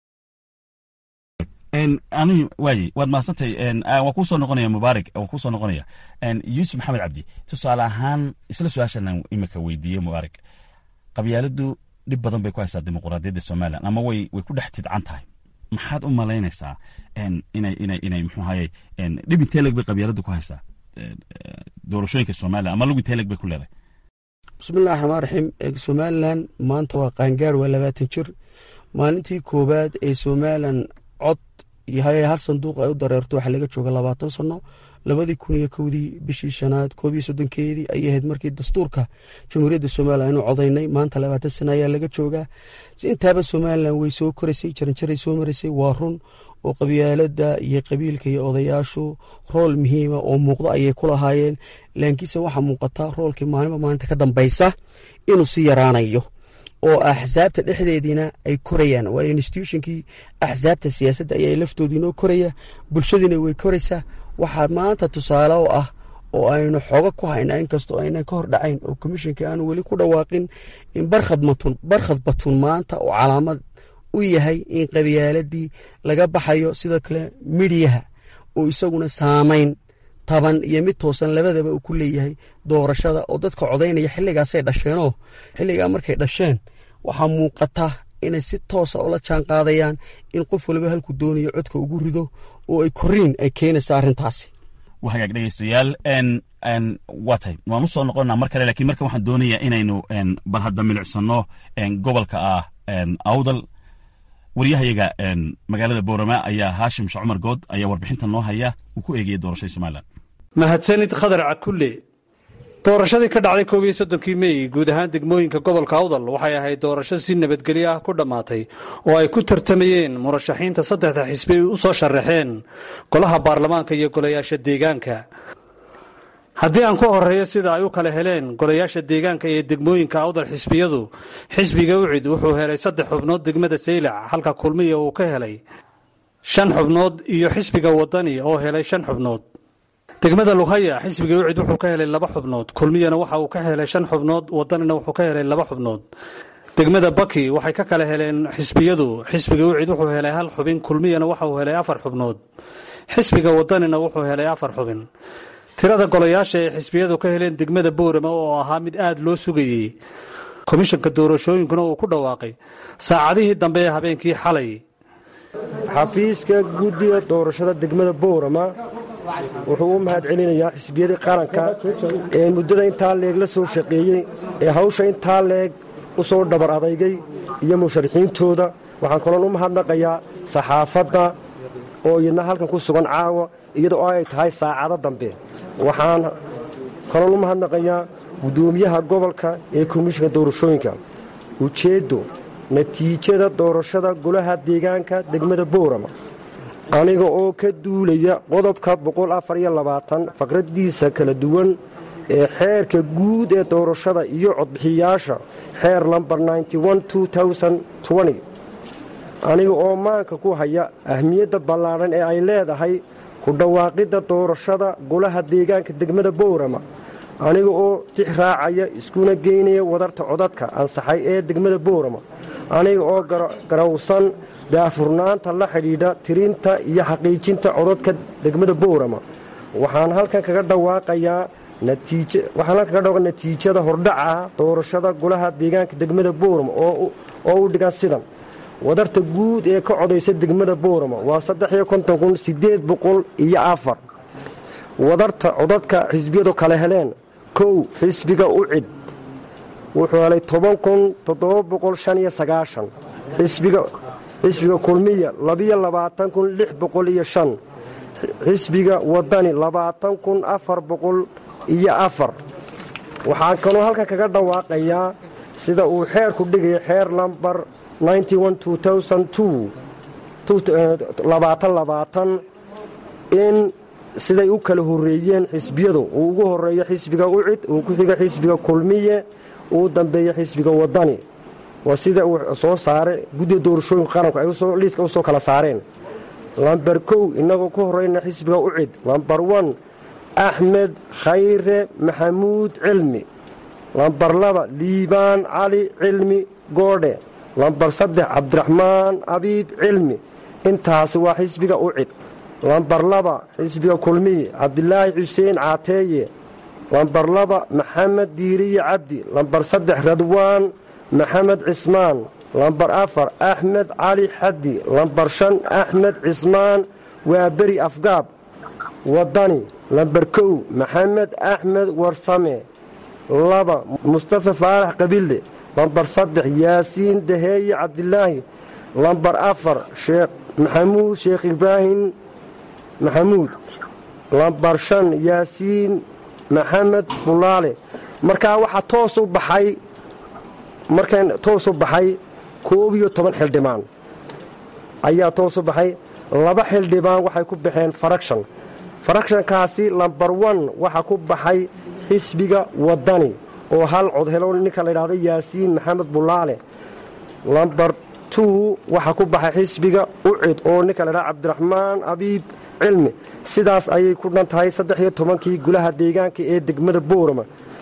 ani waaye waad mahadsantay waa kuu soo noqonaya mubaarak waa kuu soo noqonaya yuusuf maxamed cabdi tusaale ahaan isla su-aashan imika weydiiye mubaarak qabyaaladu dhib badan bay ku haysaa dimuqraadiyadda somalilan ama way way ku dhex tidcan tahay maxaad u malaynaysaa inay inay inay muxuu ahaye dhib intee leg bay qabyaaladu ku haysaa doorashooyinka somalilan ama lug intee leg bay ku leedahay bismillahi raxmaan raxiim somalilan maanta waa qaangaar waa labaatan jir maalintii koowaad ee somalilan cod iyo hal sanduuq ay u dareerto waxaa laga jooga labaatan sano labadii kun iyo kowdii bishii shanaad koob iyo soddonkeedii ayay ahayd markii dastuurka jamhuuriyadda somalilan inu codaynay maanta labaatan sano ayaa laga joogaa intaaba somalilan way soo koraysay jaranjaray soo maraysay waa run oo qabyaalada iyo qabiilka iyo odayaashu rool muhiima oo muuqdo ayay ku lahaayeen laakiinse waxaa muuqata roolkii maalinba maalinta ka dambaysa inuu si yaraanayo oo axsaabta dhexdeediina ay korayaan waa institutionkii axsaabta siyaasadda ayaa laftoodiinoo koraya bulshadiina way koraysaa waxaa maanta tusaale u ah oo aynu xooga ku hayna inkastoo aynan ka hor dhacayn oo komishinka aanu weli ku dhawaaqin in barkhad batun maanta oo calaamad u yahay in qabyaaladii laga baxayo sidoo kale midhiyaha oo isaguna saamayn taban iyo mid toosan labadaba uu ku leeyahay doorashada oo dadka codaynaya xilligaasay dhasheenoo xilligaa markay dhasheen waxaa muuqata inay si toosa ula jaan qaadayaan in qof waliba halku doonayo codka ugu rido oo ay koriin ay keenaysa arrintaasi waa hagaag dhegeystayaal waa tahay waan u soo noqonnaa mar kale lakiin markan waxaan doonayaa inaynu bal hadda milicsano gobolka ah awdal waryahayaga magaalada boorama ayaa haashim sheekh cumar good ayaa warbixinta noo haya uu ku eegayay doorashada somalilan mahadsanid khadar cakulle doorashadii ka dhacday koob iyo soddonkii mey guud ahaan degmooyinka gobolka awdal waxay ahayd doorasho si nabadgelyo ah ku dhammaatay oo ay ku tartamayeen murashaxiinta saddexda xisbi ay u soo sharaxeen golaha baarlamaanka iyo golayaasha deegaanka haddii aan ku horeeyo sida ay u kala heleen golayaasha deegaanka iyo degmooyinka awdal xisbiyadu xisbiga ucid wuxuu helay saddex xubnood degmada saylac halka kulmiya uu ka helay shan xubnood iyo xisbiga wadani oo helay shan xubnood degmada lughaya xisbiga ucid wuxuu ka helay laba xubnood kulmiyana waxa uu ka helay shan xubnood wadanina wuxuu ka helay laba xubnood degmada baki waxay ka kala heleen xisbiyadu xisbiga ucid wuxuu helay hal xubin kulmiyana waxa uu helay afar xubnood xisbiga wadanina wuxuu helay afar xubin tirada golayaasha ay xisbiyadu ka heleen degmada boorama oo ahaa mid aada loo sugayey komishanka doorashooyinkuna uu ku dhawaaqay saacadihii dambe ee habeenkii xalay xafiiska guddiga doorashada degmada boorama wuxuu u mahad celinayaa xisbiyadii qaranka ee muddada intaa leeg la soo shaqeeyey ee hawsha intaa leeg u soo dhabar adaygay iyo musharaxiintooda waxaan kaloon u mahadnaqayaa saxaafadda oo iyadna halkan ku sugan caawa iyada oo ay tahay saacado dambe waxaan kaloon u mahadnaqayaa guddoomiyaha gobolka ee komishinka doorashooyinka ujeeddo natiijada doorashada golaha deegaanka degmada boorama aniga oo ka duulaya qodobka faqraddiisa kala duwan ee xeerka guud ee doorashada iyo codbixiyaasha xeer lambar aniga oo maanka ku haya ahmiyadda ballaadhan ee ay leedahay ku dhawaaqidda doorashada golaha deegaanka degmada boorama aniga oo tix raacaya iskuna geynaya wadarta codadka ansaxay ee degmada boorama aniga oo garawsan daafurnaanta la xidhiidha tirinta iyo xaqiijinta codadka degmada boorama waxaan halkan kaga dhawaaqayaa waxaan halkan kaga dhawaqa natiijada hordhaca doorashada golaha deegaanka degmada boorama oo u dhigan sidan wadarta guud ee ka codaysa degmada boorama waa iyo afar wadarta codadka xisbiyadu kale heleen kow xisbiga ucid wuxuu helay xisbiga kulmiya xisbiga wadani iyo afar waxaan kaloo halkan kaga dhawaaqayaa sida uu xeerku dhigaya xeer lambar in siday u kala horeeyeen xisbiyadu uu ugu horeeyo xisbiga ucid uu ku xiga xisbiga kulmiye uu dambeeya xisbiga wadani waa sida uu soo saare guddiga doorashooyinka qaranku ay liiska u soo kala saareen lambar kow innagoo ku horeyna xisbiga ucid lambar wan axmed khayre maxamuud cilmi lambar laba liibaan cali cilmi goodhe lambar saddex cabdiraxmaan abiib cilmi intaasi waa xisbiga ucid lambar laba xisbiga kulmiye cabdilaahi xuseen caateeye lambar laba maxamed diiriye cabdi lambar saddex radwaan maxamed cismaan lambar afar axmed cali xaddi lambar shan axmed cismaan waa beri afgaab wadani lambar kow maxamed axmed warsame laba mustafa faarax qabille lambar saddex yaasiin daheeye cabdilaahi lambar afar sheekh maxamuud sheekh ibraahim maxamuud lambar shan yaasiin maxamed bulaale markaa waxaa toos u baxay markan toos u baxay koob iyo toban xildhibaan ayaa toos u baxay laba xildhibaan waxay ku baxeen farakshan farakshankaasi lambar wan waxaa ku baxay xisbiga wadani oo hal cod helo ninka la ydhahdo yaasiin maxamed bulaale lambar tu waxaa ku baxay xisbiga ucid oo ninka la ydhahdo cabdiraxmaan abiib cilmi sidaas ayay ku dhan tahay saddex iyo tobankii gulaha deegaanka ee degmada boorama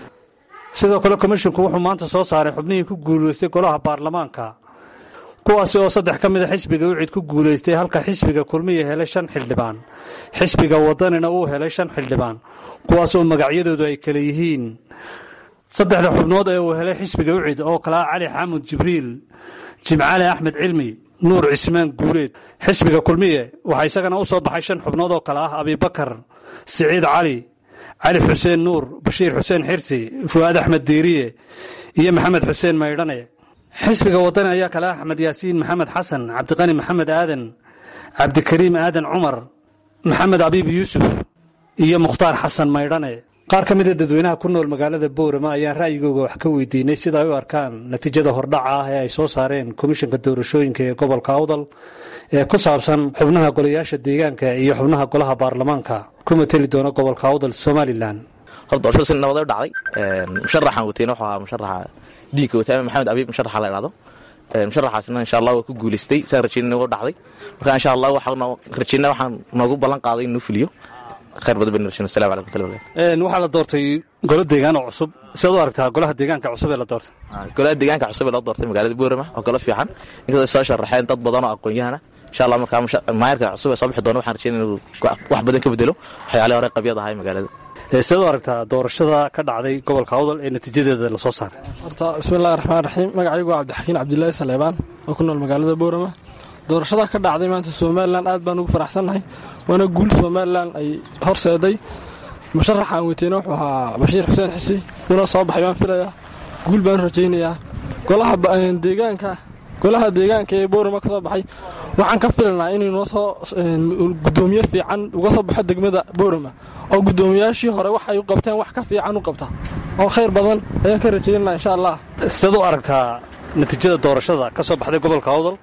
sidoo kale komishinku wuxuu maanta soo saaray xubnihii ku guulaystay golaha baarlamaanka kuwaasi oo saddex ka mida xisbiga ucid ku guulaystay halka xisbiga kulmiya helay shan xildhibaan xisbiga wadanina uu helay shan xildhibaan kuwaas oo magacyadoodu ay kale yihiin saddexda xubnood ee uu helay xisbiga ucid oo kale ah cali xaamud jibriil jimcale axmed cilmi nuur cismaan guuleed xisbiga kulmiye waxaa isagana u soo baxay shan xubnood oo kale ah abibakar siciid cali cali xuseen nuur bashiir xuseen xirsi fu'aad axmed diiriye iyo maxamed xuseen maydhane xisbiga wadani ayaa kale ah axmed yaasiin maxamed xasan cabdiqani maxamed aadan cabdikariim aadan cumar maxamed abiib yuusuf iyo mukhtaar xasan maydhane qaar ka mida dadweynaha ku nool magaalada boorama ayaan ra'yigooga wax ka weydiinay sida ay u arkaan natiijada hordhaca ah ee ay soo saareen komishanka doorashooyinka ee gobolka awdal ee ku saabsan xubnaha golayaasha deegaanka iyo xubnaha golaha baarlamaanka ku mateli doona gobolka awdal somalilan hor doorashada si nabad u dhacday musharaxan wateyna wuxuu ahaa musharaxa diinka wataame maxamed abiib musharaxa la idhahdo musharaxaasna insha allah waa ku guulaystay saan rajeynina u dhacday marka insha allah waxaan rajeyna waxaan noogu ballan qaaday inuu fuliyo khayr badan baynu rajeyna assalamu alaikum waraxmatullahi wabarakatu waxaa la doortay golo deegaan oo cusub sidaad u aragtaa golaha deegaanka cusub ee la doortay golaha deegaanka cusub ee loo doortay magaalada boorama oo golo fiican inkastoo soo sharaxeen dad badan oo aqoon-yahana insha allah markaa maayarka cusub ee soo bixi doona waxaan rajeyna inuu wax badan ka bedelo waxyaalihii hore qabyad ahay magaalada sidaad u aragtaa doorashada ka dhacday gobolka awdal ee natiijadeeda la soo saaray horta bismillahi raxmaan raxiim magacaygu waa cabdixakiin cabdilaahi saleebaan oo ku nool magaalada boorama doorashada ka dhacday maanta somalilan aad baan ugu faraxsannahay waana guul somalilan ay horseeday musharaxa aan weyteyna wuxuu ahaa bashiir xuseen xisi una soo baxay baan filayaa guul baan rajaynayaa golaha deegaanka golaha deegaanka ee boorama ka soo baxay waxaan ka filanaa inuu noo soo gudoomiye fiican uga soo baxo degmada boorama oo gudoomiyaashii hore waxay u qabteen wax ka fiican u qabta oo khayr badan ayaan ka rajaynaa insha allah sidaad u aragtaa natiijada doorashada ka soo baxday gobolka awdal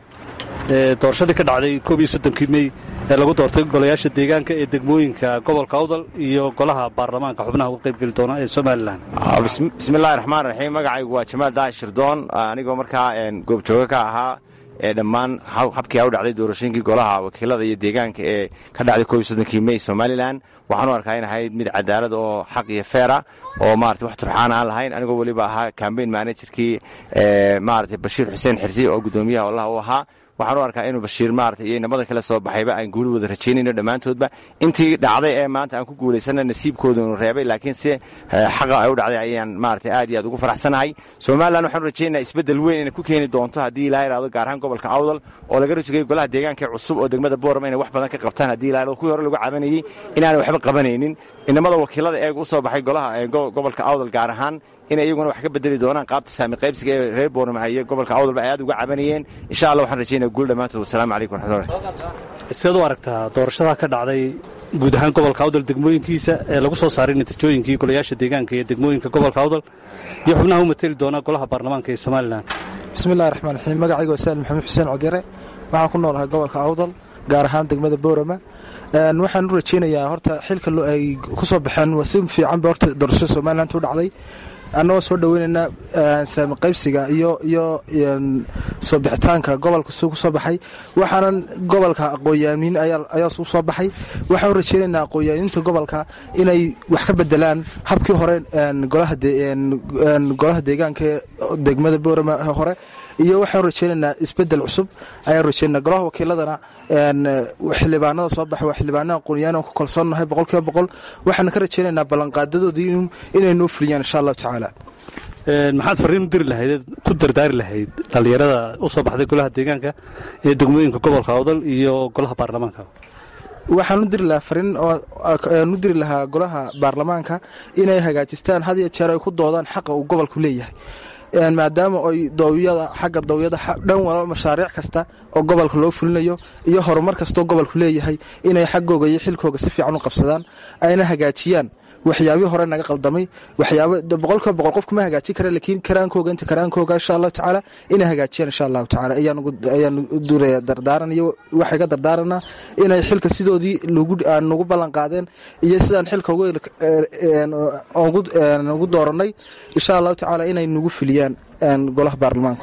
ee doorashadii ka dhacday koob iyo soddonkii mey ee lagu doortay golayaasha deegaanka ee degmooyinka gobolka awdal iyo golaha baarlamaanka xubnaha uga qaybgeli doona ee somalilan bismillahi raxmaan raxiim magacaygu waa jamaal daahi shirdoon anigoo markaa goobjooga ka ahaa ee dhammaan habkii u dhacday doorashooyinkii golaha wakiilada iyo deegaanka ee ka dhacday koob iyo soddonkii mey somalilan waxaan u arkaa in ahayd mid cadaalad oo xaq iyo feera oo maarata wax turxaan aan lahayn anigoo weliba ahaa cambaign managerkii maarata bashiir xuseen xirsi oo guddoomiyaha olaha u ahaa waxaan u arkaa inuu bashiir maarata iyo inamada kale soo baxayba aan guuli wada rajaynayno dhammaantoodba intii dhacday ee maanta aan ku guulaysana nasiibkooda inu reebay laakiin si xaqa ay u dhacday ayaan maarata aad iyo aad ugu faraxsanahay somalilan waxaanu rajaynaa isbeddel weyn inay ku keeni doonto haddii ilaa yidhahdo gaar ahaan gobolka awdal oo laga rajogay golaha deegaanka cusub oo degmada boorama inay wax badan ka qabtaan haddii ilaa yidhahdo kuwii hore lagu cabanayey inaanay waxba qabanaynin inamada wakiilada eega u soo baxay golaha gobolka awdal gaar ahaan inay iyaguna wax ka bedeli doonaan qaabta saami qaybsiga ee reer boorama iyo gobolka awdalba ay aad uga cabanayeen insha allah waxaan rajaynaya guul dhammaantood wasalaamu calaykum waraxmatullahi sidaad u aragtaa doorashada ka dhacday guud ahaan gobolka awdal degmooyinkiisa ee lagu soo saaray natiijooyinkii golayaasha deegaanka iyo degmooyinka gobolka awdal iyo xubnaha u mateli doona golaha baarlamaanka ee somalilan bismillahi raxmaan raxiim magacaygu waa saal maxamed xuseen codire waxaan ku noolahay gobolka awdal gaar ahaan degmada boorama waxaan u rajaynayaa horta xilka ay ku soo baxeen si fiicanba horta doorashada somaliland u dhacday annagoo soo dhoweynaynaa saami qaybsiga iyo iyo soo bixitaanka gobolka suu ku soo baxay waxaanan gobolka aqoonyaamiin ayaa u soo baxay waxaan u rajaynaynaa aqoonyaamiinta gobolka inay wax ka bedelaan habkii hore golaha deegaanka degmada boorama hore iyo waxaan rajaynaynaa isbedel cusub ayaan rajaynaa golaha wakiiladana xildhibaanada soo baxay waa xildhibaanada aqoonyahan ku kalsoonnahay boqolkiiba boqol waxaan ka rajaynaynaa ballanqaadadoodii inay noo fuliyaan insha allahu tacaala maxaad fariin u diri lahayd ku dardaari lahayd dhallinyarada u soo baxday golaha deegaanka ee degmooyinka gobolka awdal iyo golaha baarlamaanka waxaan u diri lahaa fariin aan u diri lahaa golaha baarlamaanka inay hagaajistaan had iyo jeer ay ku doodaan xaqa uu gobolku leeyahay maadaama ay dawiyada xagga dawiyada dhan walba mashaariic kasta oo gobolka loo fulinayo iyo horumar kastoo gobolku leeyahay inay xaggooga iyo xilkooga si fiican u qabsadaan ayna hagaajiyaan waxyaabihii hore naga qaldamay waxyaabo boqolkiiba boqol qof kuma hagaajin kara laakiin karaankooga inta karaankooga insha allahu tacaala inay hagaajiyaan insha allahu tacaala ayaan u duraya dardaaran iyo waxay ka dardaaranaa inay xilka sidoodii nagu ballan qaadeen iyo sidaan xilka ugu dooranay insha allahu tacaala inay nagu fuliyaan golaha baarlamaanku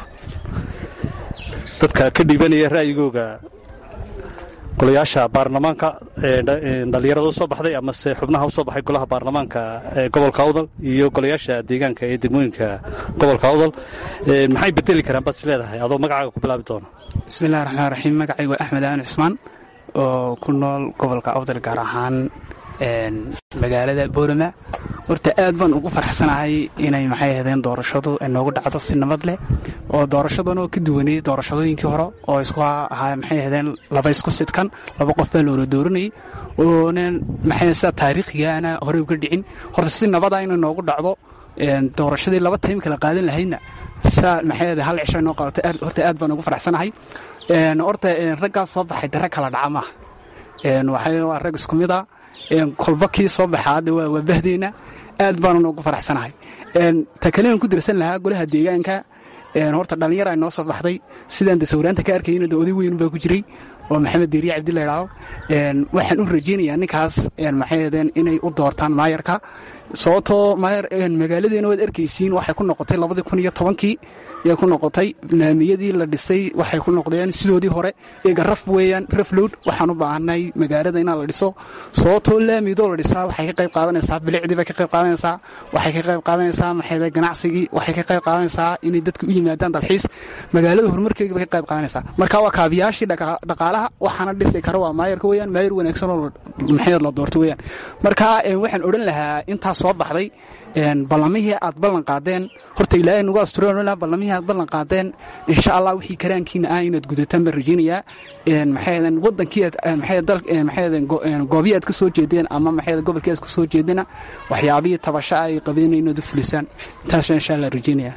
dadka ka dhiibanaya ra'yigooga golayaasha baarlamaanka dhalinyarada usoo baxday amase xubnaha usoo baxay golaha baarlamaanka ee gobolka awdal iyo golayaasha deegaanka ee degmooyinka gobolka awdal maxay bedeli karaan baad is leedahay adoo magacaaga ku bilaabi doona bismillahi raxmaan raxiim magacaygu waa axmed aan cusmaan oo ku nool gobolka awdal gaar ahaan magaalada boorama horta aad baan ugu farxsanahay inay maxay ahaydeen doorashadu ay noogu dhacdo si nabad leh oo doorashadan oo ka duwanayay doorashadooyinkii hore oo isku ahaa maxay ahaydeen laba isku sidkan laba qof baa loola dooranayay oonan maxay sida taariikhigaana horey uga dhicin horta si nabada inay noogu dhacdo doorashadii laba taym kala qaadan lahaydna saa maxay ahayd hal cisho noo qaadato horta aad baan ugu farxsanahay horta raggaas soo baxay dare kala dhaca maaha waxay waa rag isku mid a kolba kii soo baxa hadda waa bahdeena aad baanu noogu faraxsanahay ta kalean ku dirsan lahaa golaha deegaanka horta dhallinyara noo soo baxday sidaan de sawiraanta ka arkayna de oday weyn baa ku jiray oo maxamed deeriya cabdi la idhaahdo waxaan u rajaynayaa ninkaas maxay ahdeen inay u doortaan maayarka sababtoo magaaladeena waad arkaysiin waxay ku noqotay labadii kun iyo tobankii ayay ku noqotay barnaamijyadii la dhisay waxay ku noqdeen sidoodii hore eega raf weeyaan raflowd waxaan u baahanay magaalada inaa la dhiso sababtoo laamidoo la dhisaa waxay ka qayb qaadanaysaa bilicdii bay ka qayb qaadanaysaa waxay ka qayb qaadanaysaa maxay ganacsigii waxay ka qayb qaadanaysaa inay dadku u yimaadaan dalxiis magaalada horumarkeega bay ka qayb qaadanaysaa marka waa kaabiyaashii dhaqaalaha waxaana dhisi kara waa maayarka weeyaan maayar wanaagsan oo maxay la doorto weeyaan marka waxaan odhan lahaa intaas soo baxday ballamihii aad ballan qaadeen horta ilaahay nagu astureen ballamihii aad ballan qaadeen insha allah wixii karaankiina ah inaad gudataan baan rajaynayaa maxay wadankii maxay goobii aad ka soo jeedeen ama maxay gobolkii aad ka soo jeedena waxyaabihii tabasho ay qabeen inaad u fulisaan intaas insha allah rajaynayaa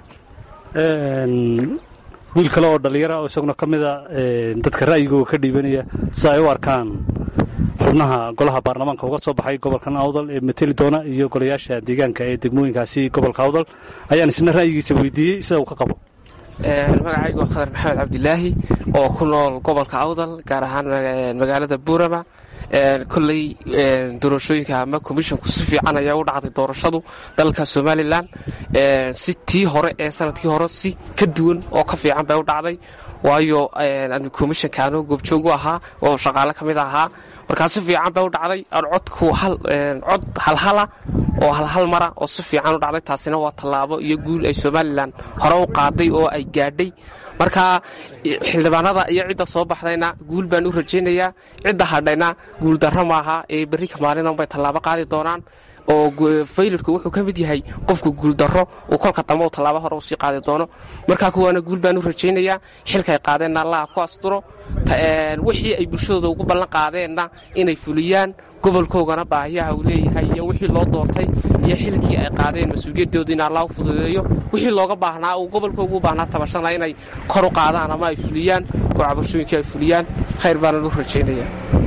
wiil kale oo dhallinyara oo isaguna ka mida dadka ra'yigooga ka dhiibanaya sida ay u arkaan xubnaha golaha baarlamaanka uga soo baxay gobolkan awdal ee mateli doona iyo golayaasha deegaanka ee degmooyinkaasi gobolka awdal ayaan isna ra'yigiisa weydiiyey sida uu ka qabo magacaygu waa khadar maxamed cabdilaahi oo ku nool gobolka awdal gaar ahaan magaalada buurama kolley doorashooyinka ama komishonku si fiican ayaa u dhacday doorashadu dalka somalilan si tii hore ee sanadkii hore si ka duwan oo ka fiican bay u dhacday waayo komishanka anoo goobjoog u ahaa oo shaqaale ka mid ahaa markaa si fiican bay u dhacday codku cod halhala oo halhal mara oo si fiican u dhacday taasina waa tallaabo iyo guul ay somalilan hore u qaaday oo ay gaadhay marka xildhibaanada iyo cidda soo baxdayna guul baan u rajaynayaa cidda hadhayna guuldarro maaha ee berri kamaalina bay tallaabo qaadi doonaan oo faylirku wuxuu ka mid yahay qofku guuldarro uu kolka dambe u tallaabo hore usii qaadi doono markaa kuwaana guul baan u rajaynayaa xilkay qaadeenna allaha ku asturo wixii ay bulshadooda ugu ballan qaadeenna inay fuliyaan gobolkoogana baahiyaha uu leeyahay iyo wixii loo doortay iyo xilkii ay qaadeen mas-uuliyadooda in allah u fududeeyo wixii looga baahnaa uu gobolkoogu u baahnaa tabashana inay kor u qaadaan ama ay fuliyaan oo cabashooyinkii ay fuliyaan khayr baanan u rajaynayaa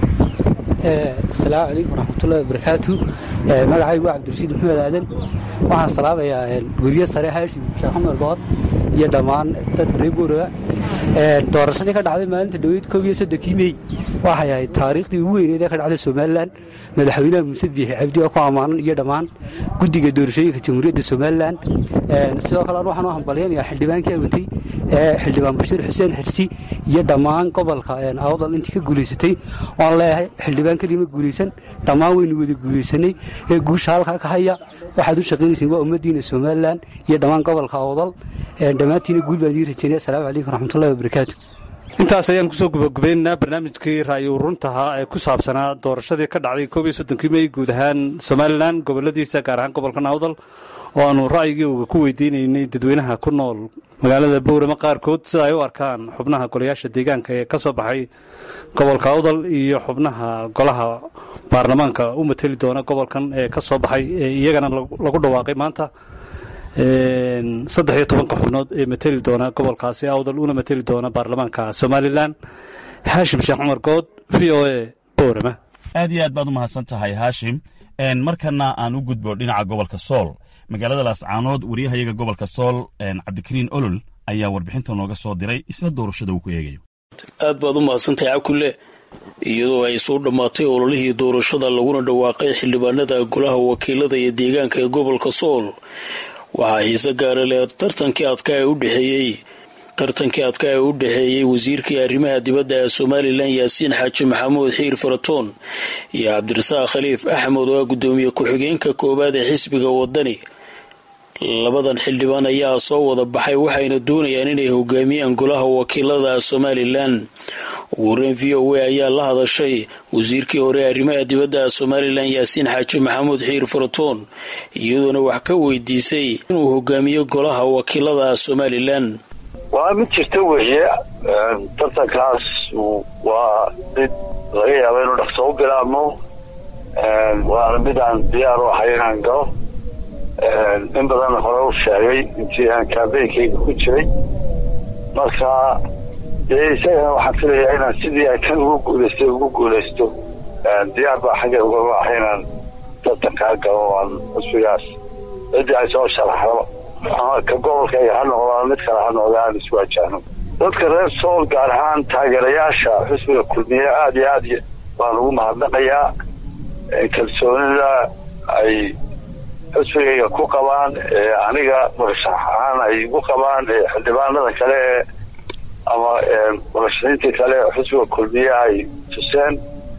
asalaamu calaykum waraxmatullahi wabarakaatu magacaygu waa cabdirashiid maxamed aadan waxaan salaabayaa guryo sare haashim sheekh xamar good iyo dhammaan dadka reer buuraga doorashadii ka dhacday maalinta dhoweyd koob iyo soddonkii mey waxay ahayd taariikhdii ugu weyneed ee ka dhacday somalilan madaxweynaha muuse biixi cabdi oo ku ammaanan iyo dhammaan guddiga doorashooyinka jamhuuriyadda somalilan sidoo kale an waxaan u hambalyanayaa xildhibaankii awantay ee xildhibaan bashiir xuseen xirsi iyo dhammaan gobolka awdal intii ka guulaysatay waan leeyahay xildhibaan kelima guulaysan dhammaan waynu wada guulaysanay ee guusha halkaa ka haya waxaad u shaqaynaysiin waa ummaddiina somalilan iyo dhammaan gobolka awdal dhammaantiina guul baan ii rajaynaya asalaamu calaykum waraxmatullahi wabarakaatu intaas ayaan kusoo gubagabaynaynaa barnaamijkii ra'yi uruntaha ee ku saabsanaa doorashadii ka dhacday koob iyo soddonkii mey guud ahaan somalilan goboladiisa gaar ahaan gobolkan awdal oo aanu ra'yigooga ku weydiinaynay dadweynaha ku nool magaalada bowrama qaarkood sida ay u arkaan xubnaha golayaasha deegaanka ee ka soo baxay gobolka awdal iyo xubnaha golaha baarlamaanka u mateli doona gobolkan ee ka soo baxay ee iyagana lagu dhawaaqay maanta saddex iyo tobanka xubnood ee mateli doona gobolkaasi awdal una mateli doona baarlamaanka somalilan haashim sheekh cumar good v o a boorama aad iyo aad baad u mahadsan tahay haashim markana aan u gudbo dhinaca gobolka sool magaalada laascaanood waryahayaga gobolka sool cabdikariin olol ayaa warbixinta nooga soo diray isla doorashada uu ku eegayo aad baad u mahadsantahay cabkulle iyadoo ay soo dhammaatay ololihii doorashada laguna dhawaaqay xildhibaanada golaha wakiilada iyo deegaanka ee gobolka sool waxaa xiise gaara leh tartankii adkaa ee u dhexeeyey tartankii adkaa ee u dhexeeyey wasiirkii arrimaha dibadda ee somalilan yaasiin xaaji maxamuud xiir faratoon iyo cabdirasaaq khaliif axmed oo ah guddoomiye ku-xigeenka koowaad ee xisbiga wadani labadan xildhibaan ayaa soo wada baxay waxayna doonayaan inay hogaamiyaan golaha wakiilada somalilan ugu horeyn v o a ayaa la hadashay wasiirkii hore arrimaha dibadda somalilan yaasiin xaaji maxamuud xiir faratoon iyadoona wax ka weydiisay inuu hogaamiyo golaha wakiilada somalilan waa mid jirta weeye tartankaas waa mid laga yaaba inuu dhaqso u bilaabmo waana mid aan diyaar u ahay inaan galo in badan hore u sheegay intii aan kaambeynkayga ku jiray marka dee isagana waxaan filayaa inaan sidii ay kan ugu guulaystay ugu guulaysto diyaar baa xagga ugama ahay inaan tartankaa galo aan cusbigaas ciddii ay soo sharaxdo ama ka gobolkayga ha noqdaan mid kale ha noqda aan iswaajahno dadka reer sool gaar ahaan taageerayaasha xusbiga kulmiye aada iyo aad baan ugu mahadnaqayaa kalsoonida ay xusbigayga ku qabaan aniga murashax ahaan ay igu qabaan xildhibaanada kale ee ama murashaxiintii kale xusbiga kulmiye ay tuseen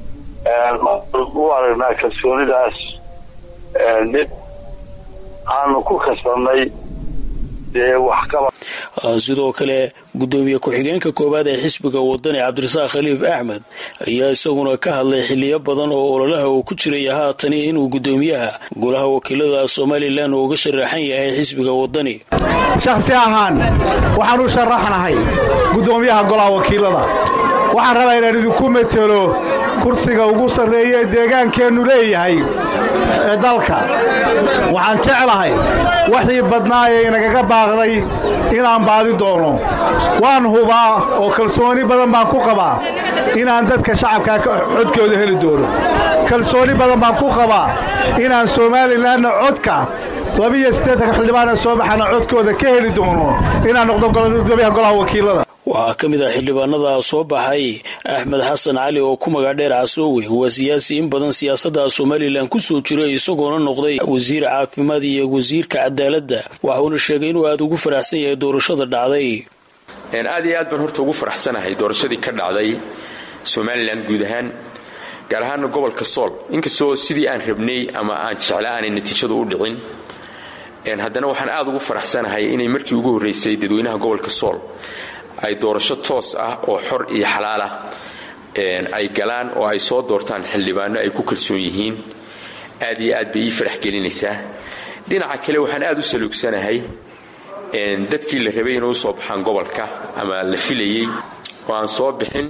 u aragnaa kalsoonidaas mid aanu ku kasbanay dee waxqaba sidoo kale guddoomiye ku-xigeenka koowaad ee xisbiga wadani cabdirasaaq khaliif axmed ayaa isaguna ka hadlay xiliyo badan oo ololaha uu ku jiray haatani inuu guddoomiyaha golaha wakiilada somalilan uu uga sharaxan yahay xisbiga wadani shakhsi ahaan waxaan u sharaxnahay guddoomiyaha golaha wakiilada waxaan rabaa inaan idinku metelo kursiga ugu sarreeya ee deegaankeennu leeyahay ee dalka waxaan jeclahay waxii badnaa ee inagaga baaqday inaan baadi doono waan hubaa oo kalsooni badan baan ku qabaa inaan dadka shacabkaa codkooda heli doono kalsooni badan baan ku qabaa inaan somalilanna codka labiyo siddeetanka xildhibaana soo baxana codkooda ka heli doono inaan noqdo gudoomiyaha golaha wakiilada waxaa ka mid ah xildhibaanada soo baxay axmed xasan cali oo ku magac dheer casoowe waa siyaasi in badan siyaasadda somalilan ku soo jiray isagoona noqday wasiir caafimaad iyo wasiirka cadaaladda waxuuna sheegay inuu aada ugu faraxsan yahay doorashada dhacday aad iyo aad baan horta ugu faraxsanahay doorashadii ka dhacday somalilan guud ahaan gaar ahaana gobolka sool inkastoo sidii aan rabnay ama aan jecla aanay natiijadu u dhicin haddana waxaan aad ugu faraxsanahay inay markii ugu horraysay dadweynaha gobolka sool ay doorasho toos ah oo xor iyo xalaal ah ay galaan oo ay soo doortaan xildhibaano ay ku kalsoon yihiin aad iyo aad bay ii farax gelinaysaa dhinaca kale waxaan aad u saluugsanahay dadkii la rabay inay u soo baxaan gobolka ama la filayey oo aan soo bixin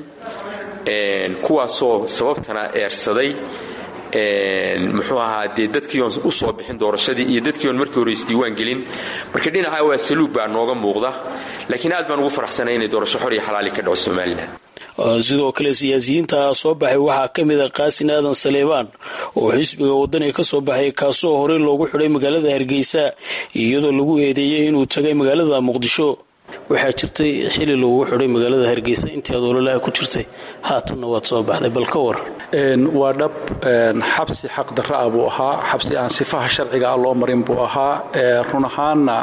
kuwaasoo sababtana eersaday muxuu ahaa dee dadkii oon u soo bixin doorashadii iyo dadkii oon markii hore isdiiwaan gelin marka dhinaca waa saluug baa nooga muuqda laakiin aad baan ugu faraxsanay inay doorasho xor iyo xalaali ka dhaco somalilan sidoo kale siyaasiyiinta soo baxay waxaa ka mid a qaasin aadan saleebaan oo xisbiga wadani ka soo baxay kaasoo horey loogu xidhay magaalada hargeysa iyadoo lagu eedeeyey inuu tagay magaalada muqdisho waxaa jirtay xili lagugu xidhay magaalada hargeysa intii aad ololaha ku jirtay haatanna waad soo baxday bal ka war waa dhab xabsi xaqdarra ah buu ahaa xabsi aan sifaha sharciga ah loo marin buu ahaa run ahaanna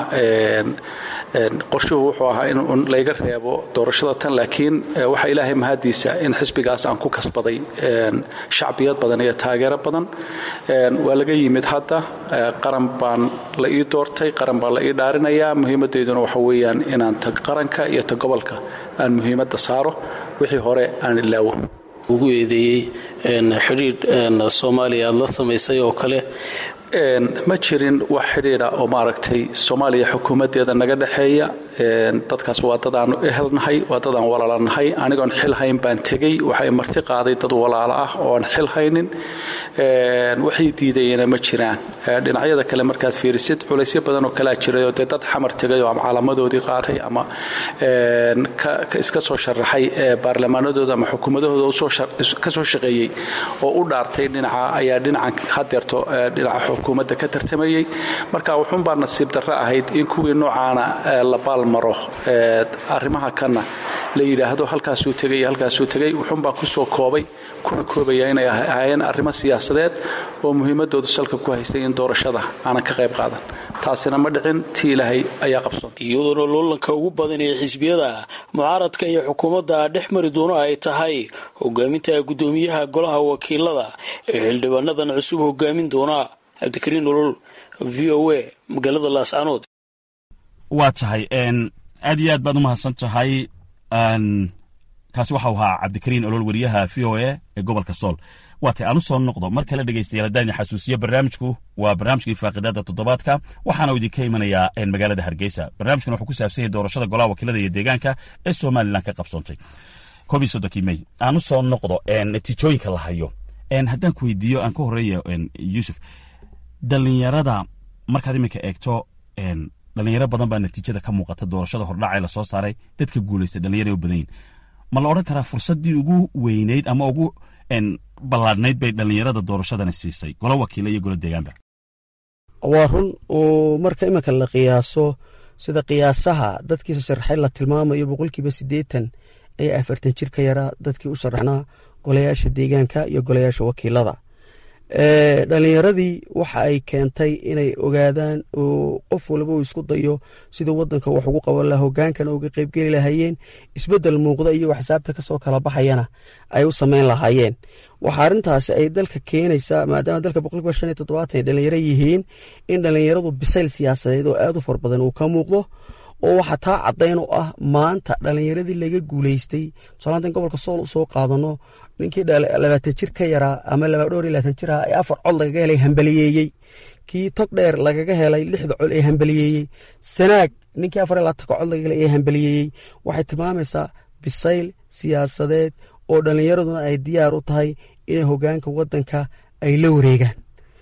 qorshuhu wuxuu ahaa in layga reebo doorashada tan laakiin waxaa ilaahay mahadiisa in xisbigaas aan ku kasbaday shacbiyad badan iyo taageero badan waa laga yimid hadda qaran baan la ii doortay qaran baan la ii dhaarinayaa muhiimadeyduna waxa weeyaan inaan ta qaranka iyo ta gobolka aan muhiimadda saaro wixii hore aan ilaawo ugu eedeeyey xidhiidh soomaaliya aad la samaysay oo kale ma jirin wax xidhiidha oo maaragtay soomaaliya xukuumaddeeda naga dhexeeya dadkaas waa dad aanu ehelnahay waa dad aan walaalanahay anigoon xil hayn baan tegey waxay marti qaaday dad walaalo ah oo aan xil haynin waxay diidayena ma jiraan dhinacyada kale markaad fiirisid culaysyo badan oo kalaa jiray oo dee dad xamar tegay oo ama calaamadoodii qaatay ama iska soo sharaxay baarlamaanadooda ama xukuumadahooda ka soo shaqeeyey oo u dhaartay dhinaca ayaa dhinacan hadeerto dhinaca xukuumadda ka tartamayey marka wuxuunbaa nasiib darro ahayd in kuwii noocaana la baalmaro arrimaha kanna la yidhaahdo halkaasuu tegay iyo halkaasuu tegay wuxuunbaa kusoo koobay kuna koobaya inay ahaayeen arrimo siyaasadeed oo muhiimadoodu salka ku haystay in doorashada aanan ka qayb qaadan taasina ma dhicin tii ilaahay ayaa qabsoon iyadoona loolanka ugu badan ee xisbiyada mucaaradka iyo xukuumadda dhex mari doono ay tahay hogaaminta guddoomiyaha golaha wakiilada ee xildhibaanadan cusub hogaamin doona cabdikariin nolol v o a magaalada laascanood waa tahay aad iyo aad baad u mahadsan tahay kaasi waxau ahaa cabdikariin olol weriyaha v o a ee gobolka sool waa tay aan u soo noqdo mar kale dhegaystayaal haddaan idin xasuusiyo barnaamijku waa barnaamijkii faaqidaada toddobaadka waxaana idinka imanayaa magaalada hargeysa barnaamijkan wuxuu ku saabsan yahay doorashada golaha wakiilada iyo deegaanka ee somalilan ka qabsoontay koob iyo soddonkii mey aan u soo noqdo natiijooyinka la hayo haddaan ku weydiiyo aan ka horreeya yuusuf dhallinyarada markaad iminka eegto dhalinyaro badan baa natiijada ka muuqata doorashada hordhaca ee lasoo saaray dadka guulaysta dhalinyara u badan yihin ma la odhan karaa fursaddii ugu weyneyd ama ugu ballaadhnayd bay dhallinyarada doorashadani siisay golo wakiila iyo golo deegaanba waa run oo marka iminka la qiyaaso sida qiyaasaha dadkiisa sharaxay la tilmaamayo boqolkiiba siddeetan ayaa afartan jir ka yaraa dadkii u sharaxnaa golayaasha deegaanka iyo golayaasha wakiilada dhalinyaradii waxa ay keentay inay ogaadaan oo qof walba uu isku dayo siduu wadanka wax ugu qaban laha hogaankana uga qeybgeli lahaayeen isbedel muuqda iyo xisaabta kasoo kala baxayana ay u sameyn lahaayeen waxa arintaasi ay dalka keenaysaa maadaama dalka boqolkiiba shan iyo toddobaatan ay dhalinyaro yihiin in dhalinyaradu bisayl siyaasadeed oo aad u far badan uu ka muuqdo oo waxaa taa caddayn u ah maanta dhalinyaradii laga guuleystay tusaalaantan gobolka sool usoo qaadano ninkii labaatan jir ka yaraa ama dhowr iyo labaatan jir ah ee afar cod lagaga helay hambaliyeeyey kii tog dheer lagaga helay lixda cod ee hambaliyeeyey sanaag ninkii afar iyo labaatanka cod lagaga helay ee hambaliyeeyey waxay tilmaamaysaa bisayl siyaasadeed oo dhalinyaraduna ay diyaar u tahay inay hogaanka wadanka ay la wareegaan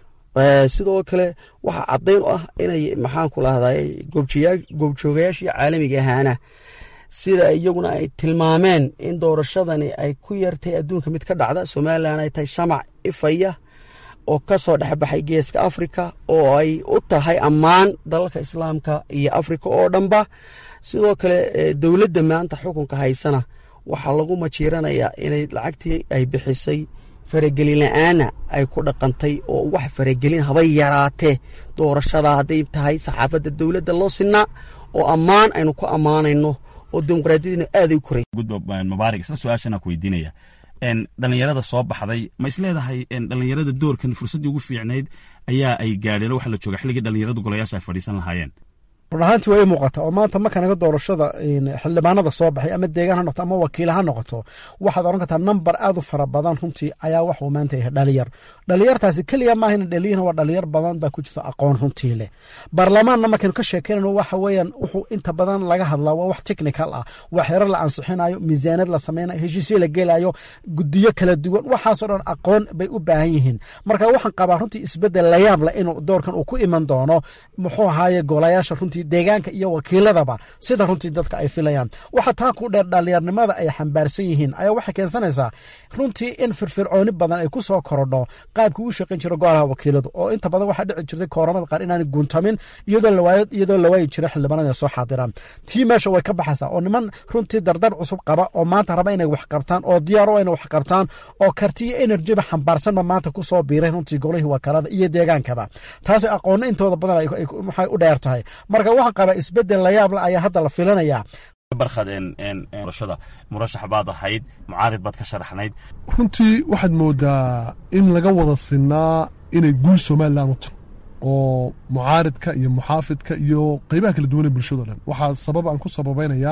sidoo kale waxaa caddayn u ah inay maxaanku lahday goobjoogayaashii caalamiga ahaana sida iyaguna ay tilmaameen in doorashadani ay ku yartay adduunka mid ka dhacda somalilan ay tahay shamac ifaya oo ka soo dhexbaxay geeska afrika oo ay u tahay ammaan dalalka islaamka iyo afrika oo dhanba sidoo kale dowladda maanta xukunka haysana waxaa lagu majiiranayaa inay lacagtii ay bixisay faragelin la-aana ay ku dhaqantay oo wax faragelin habay yaraatee doorashada hadday tahay saxaafadda dowladda loo sinaa oo ammaan aynu ku ammaanayno oo dimuqraadiyadina aaday u koray mubaarak isla su-aashanaa ku weydiinaya dhalinyarada soo baxday ma isleedahay dhalinyarada doorkan fursaddii ugu fiicnayd ayaa ay gaadheen waxa la jooga xilligii dhalinyaradu golayaasha ay fadhiisan lahaayeen run ahaantii waa ii muuqata oo maanta marka naga doorashada xildhibaanada soo baxay ama deegaan ha noqoto ama wakiila ha noqoto waxaad oran kartaa namber aad u fara badan runtii ayaa waxuu maanta yahay dhalinyar dhalinyartaasi keliya maahayna dhaliyin waa dhalinyar badan baa ku jirta aqoon runtii leh baarlamaanna markaynu ka sheekeynayno waxa weeyaan wuxuu inta badan laga hadlaa waa wax technical ah waa xerar la ansixinayo miisaanad la sameynayo heshiisyo la gelayo gudiyo kala duwan waxaasoo dhan aqoon bay u baahan yihiin marka waxaan qabaa runtii isbedel layaab leh inuu doorkan uu ku iman doono muxuu ahaaye golayaasha runtii deegaanka iyo wakiiladaba sida runtii dadka ay filayaan waxa taa ku dheer dhalinyarnimada ay xambaarsan yihiin ayaa waxay keensanaysaa runtii in firfircooni badan ay ku soo korodho qaabkii u shaqayn jira golaha wakiiladu oo inta badan waxaa dhici jirtay kooramada qaar inaanay guuntamin iyadoo la waayi jira xildhibaanada soo xaadiraan tii meesha way ka baxaysaa oo niman runtii dardar cusub qaba oo maanta raba inay wax qabtaan oo diyaaro inay wax qabtaan oo karti iyo enerjiba xambaarsanba maanta ku soo biiray runtii golihii wakaalada iyo deegaankaba taasi aqoonna intooda badan waxay u dheer tahay marka waxaan qabaa isbedel layaabla ayaa hadda la filanayaa barkhaddoorashada murashax baad ahayd mucaarid baad ka sharaxnayd runtii waxaad moodaa in laga wada sinaa inay guul somalilan u tahay oo mucaaridka iyo muxaafidka iyo qeybaha kala duwanee bulshado dhan waxaa sabab aan ku sababaynayaa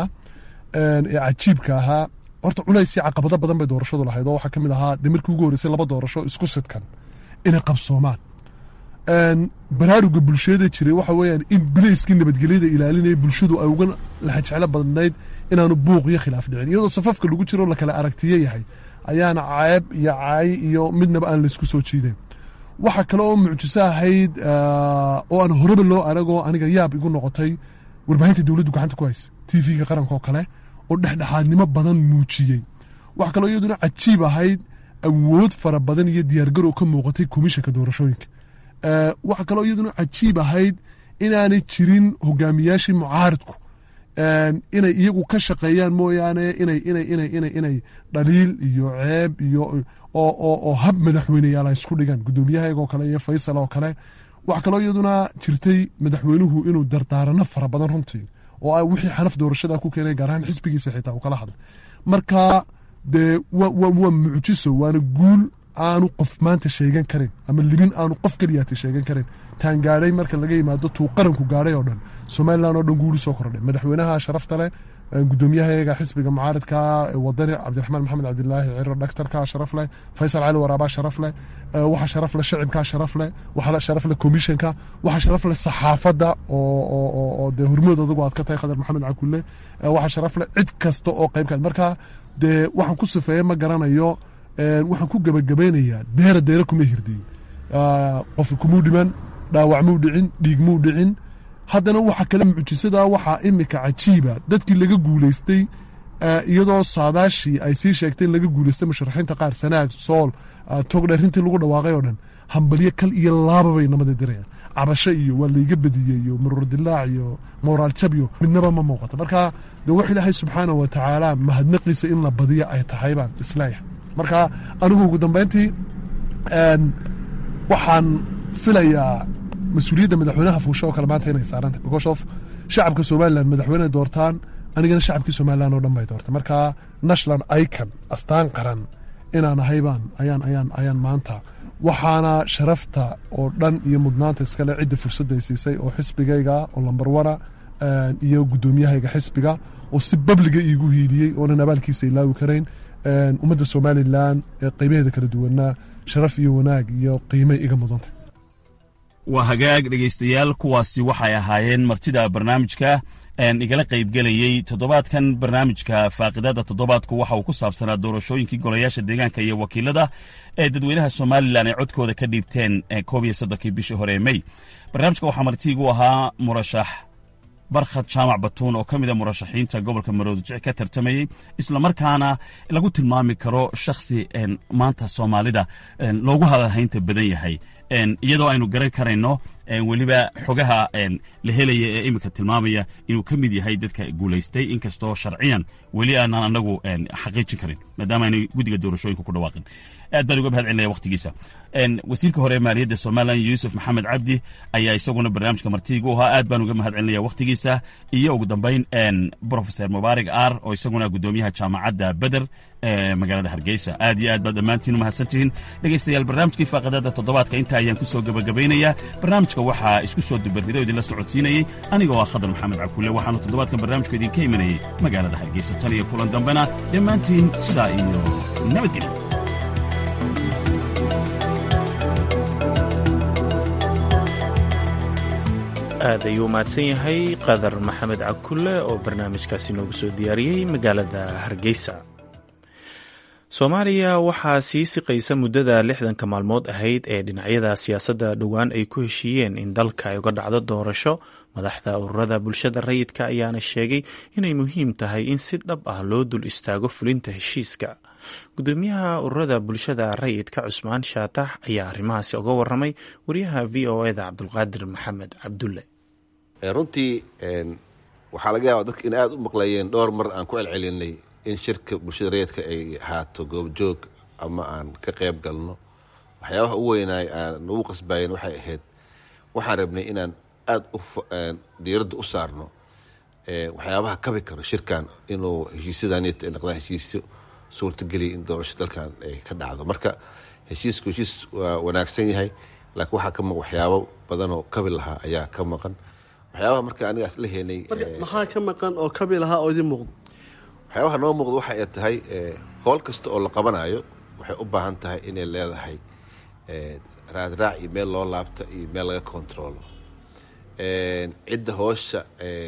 ee cajiibka ahaa horta culaysii caqabado badan bay doorashadu lahayd oo waxaa ka mid ahaa dee markii ugu horreysay laba doorasho isku sidkan inay qabsoomaan baraaruga bulshada jiray waxa weeyaan in bilayskii nabadgelyada ilaalinaya bulshadu ay uga laxajeclo badnayd inaanu buuq iyo khilaaf dhicin iyadoo safafka lagu jiro lakala aragtiyo yahay ayaana ceeb iyo caayi iyo midnaba aan laysku soo jiideen waxa kale oo mucjiso ahayd oo aan horeba loo aragoo aniga yaab igu noqotay warbaahinta dowladdu gacanta ku haysa t v-ga qaranka oo kale oo dhexdhexaadnimo badan muujiyey waxa kaloo iyaduna cajiib ahayd awood fara badan iyo diyaargarow ka muuqatay komishanka doorashooyinka waxa kaloo iyaduna cajiib ahayd inaanay jirin hogaamiyaashii mucaaridku inay iyagu ka shaqeeyaan mooyaane inay inay inay inay inay dhaliil iyo ceeb iyo oo oo oo hab madaxweyneyaal ay isku dhigaan guddoomiyahaygoo kale iyo faysal oo kale waxa kaloo iyaduna jirtay madaxweynuhu inuu dardaarano fara badan runtii oo ah wixii xanaf doorashada ku keenay gaar ahaan xisbigiisa xitaa uu kala hadlay marka dee wa wa waa mucjiso waana guul aanu qof maanta sheegan karin ama libin aanu qof keliyaata sheegan karin taan gaadhay marka laga yimaado tuu qaranku gaadhay oo dhan somalilan oo dhan guuli soo kordhay madaxweynaha sharafta leh gudoomiyahayaga xisbiga mucaaridka wadani cabdiraxmaan maxamed cabdilaahi ciro dhaktarka sharaf leh faysal cali waraabaa sharaf leh waxa sharaf leh shacibkaa sharaf leh waxa sharaf leh komishanka waxa sharaf leh saxaafadda oo dee hormood adugu aad ka tahay khadar maxamed cakulle waxa sharaf leh cid kasta oo qaybka marka dee waxaan ku sifeeye ma garanayo waxaan ku gebagabaynayaa deera deera kuma hirdiyin qof kumuu dhiman dhaawac muu dhicin dhiig muu dhicin haddana waxa kale mucjisada waxaa imika cajiiba dadkii laga guulaystay iyadoo saadaashii ay sii sheegtay in laga guulaystay musharaxiinta qaar sanaag sool togdheer intii lagu dhawaaqay oo dhan hambalyo kal iyo laaba bay namada dirayaan cabasho iyo waa layga badiyey iyo maruur dilaac iyo moraal jab iyo midnaba ma muuqato marka de wax ilaahay subxaana wa tacaala mahadnaqiisa in la badiyo ay tahay baan isleeyahay marka anigu ugu dambayntii waxaan filayaa mas-uuliyadda madaxweynaha fuusho oo kale maanta inay saarantah because of shacabka somalilan madaxweyne doortaan anigana shacabkii somalilan oo dhan bay doortay marka national icon astaan qaran inaan ahaybaan ayaan ayaan ayaan maanta waxaana sharafta oo dhan iyo mudnaanta iskale cidda fursadda ay siisay oo xisbigayga oo lambar wana iyo guddoomiyahayga xisbiga oo si babliga iigu hiiliyey oonan abaalkiisa ilaawi karayn ummadda somalilan ee qaybaheeda kala duwanaa sharaf iyo wanaag iyo qiimay iga mudantay waa hagaag dhegaystayaal kuwaasi waxay ahaayeen martida barnaamijka igala qaybgelayey toddobaadkan barnaamijka faaqidada toddobaadku waxa uu ku saabsanaa doorashooyinkii golayaasha deegaanka iyo wakiilada ee dadweynaha somalilan ay codkooda ka dhiibteen koob iyo soddonkii bishii hore ee mey barnaamijka waxaa martiigu ahaa murashax barkhad jaamac batuun oo ka mida murashaxiinta gobolka maroodijic ka tartamayey islamarkaana lagu tilmaami karo shakhsi maanta soomaalida loogu hadalhaynta badan yahay iyadoo aynu garan karayno weliba xogaha la helaya ee iminka tilmaamaya inuu ka mid yahay dadka guulaystay inkastoo sharciyan weli aanan anagu xaqiijin karin maadaama aynu guddiga doorashooyinka ku dhawaaqin aad baan uga mahad celinaya wakhtigiisa wasiirka hore ee maaliyadda somalilan yuusuf maxamed cabdi ayaa isaguna barnaamijka martiigu ahaa aad baan uga mahad celinaya wakhtigiisa iyo ugu dambayn profeser mubaarak ar oo isaguna guddoomiyaha jaamacadda beder ee magaalada hargeysa aad iyo aad baad dhammaantiin u mahadsantihiin dhegaystayaal barnaamijkii faaqadada toddobaadka inta ayaan ku soo gebagabaynayaa barnaamijka waxaa isku soo dubarrido idinla socodsiinayey anigoo ah khadar maxamed cakuule waxaanu toddobaadkan barnaamijka idinka imanayey magaalada hargeysa tan iyo kulan dambena dhammaantiin sidaa iyo nabadgelyo aad ayuu mahadsan yahay qadar maxamed cakulle oo barnaamijkaasi noogu soo diyaariyey magaalada hargeysa soomaaliya waxaa sii siqaysa muddada lixdanka maalmood ahayd ee dhinacyada siyaasadda dhowaan ay ku heshiiyeen in dalka ay uga dhacdo doorasho madaxda ururada bulshada rayidka ayaana sheegay inay muhiim tahay in si dhab ah loo dul istaago fulinta heshiiska gudoomiyaha ururada bulshada rayidka cusmaan shaatax ayaa arrimahaasi uga waramay wariyaha v o eda cabdulqaadir maxamed cabdulle runtii waxaa laga yaaba dadka in aada u maqlayeen dhowr mar aan ku celcelinay in shirka bulshada rayidka ay ahaato goobjoog ama aan ka qayb galno waxyaabaha u weynaay aan nagu qasbaayeen waxay ahayd waxaan rabnay inaan aada u diiradda u saarno waxyaabaha kabi karo shirkan inuu heshiisyadanit ay noqdaan heshiisyo suurtageliya in doorasho dalkan ay ka dhacdo marka heshiisku heshiis waa wanaagsan yahay laakiin waxaa ka maqan waxyaabo badan oo kabi lahaa ayaa ka maqan waxyaabaha marka anigaas la heenay maxaa ka maqan oo kabi lahaa oo idin muuqdo waxyaabaha noo muuqda waxa ay tahay howl kasta oo la qabanayo waxay u baahan tahay inay leedahay raadraac iyo meel loo laabto iyo meel laga controlo cidda hoosha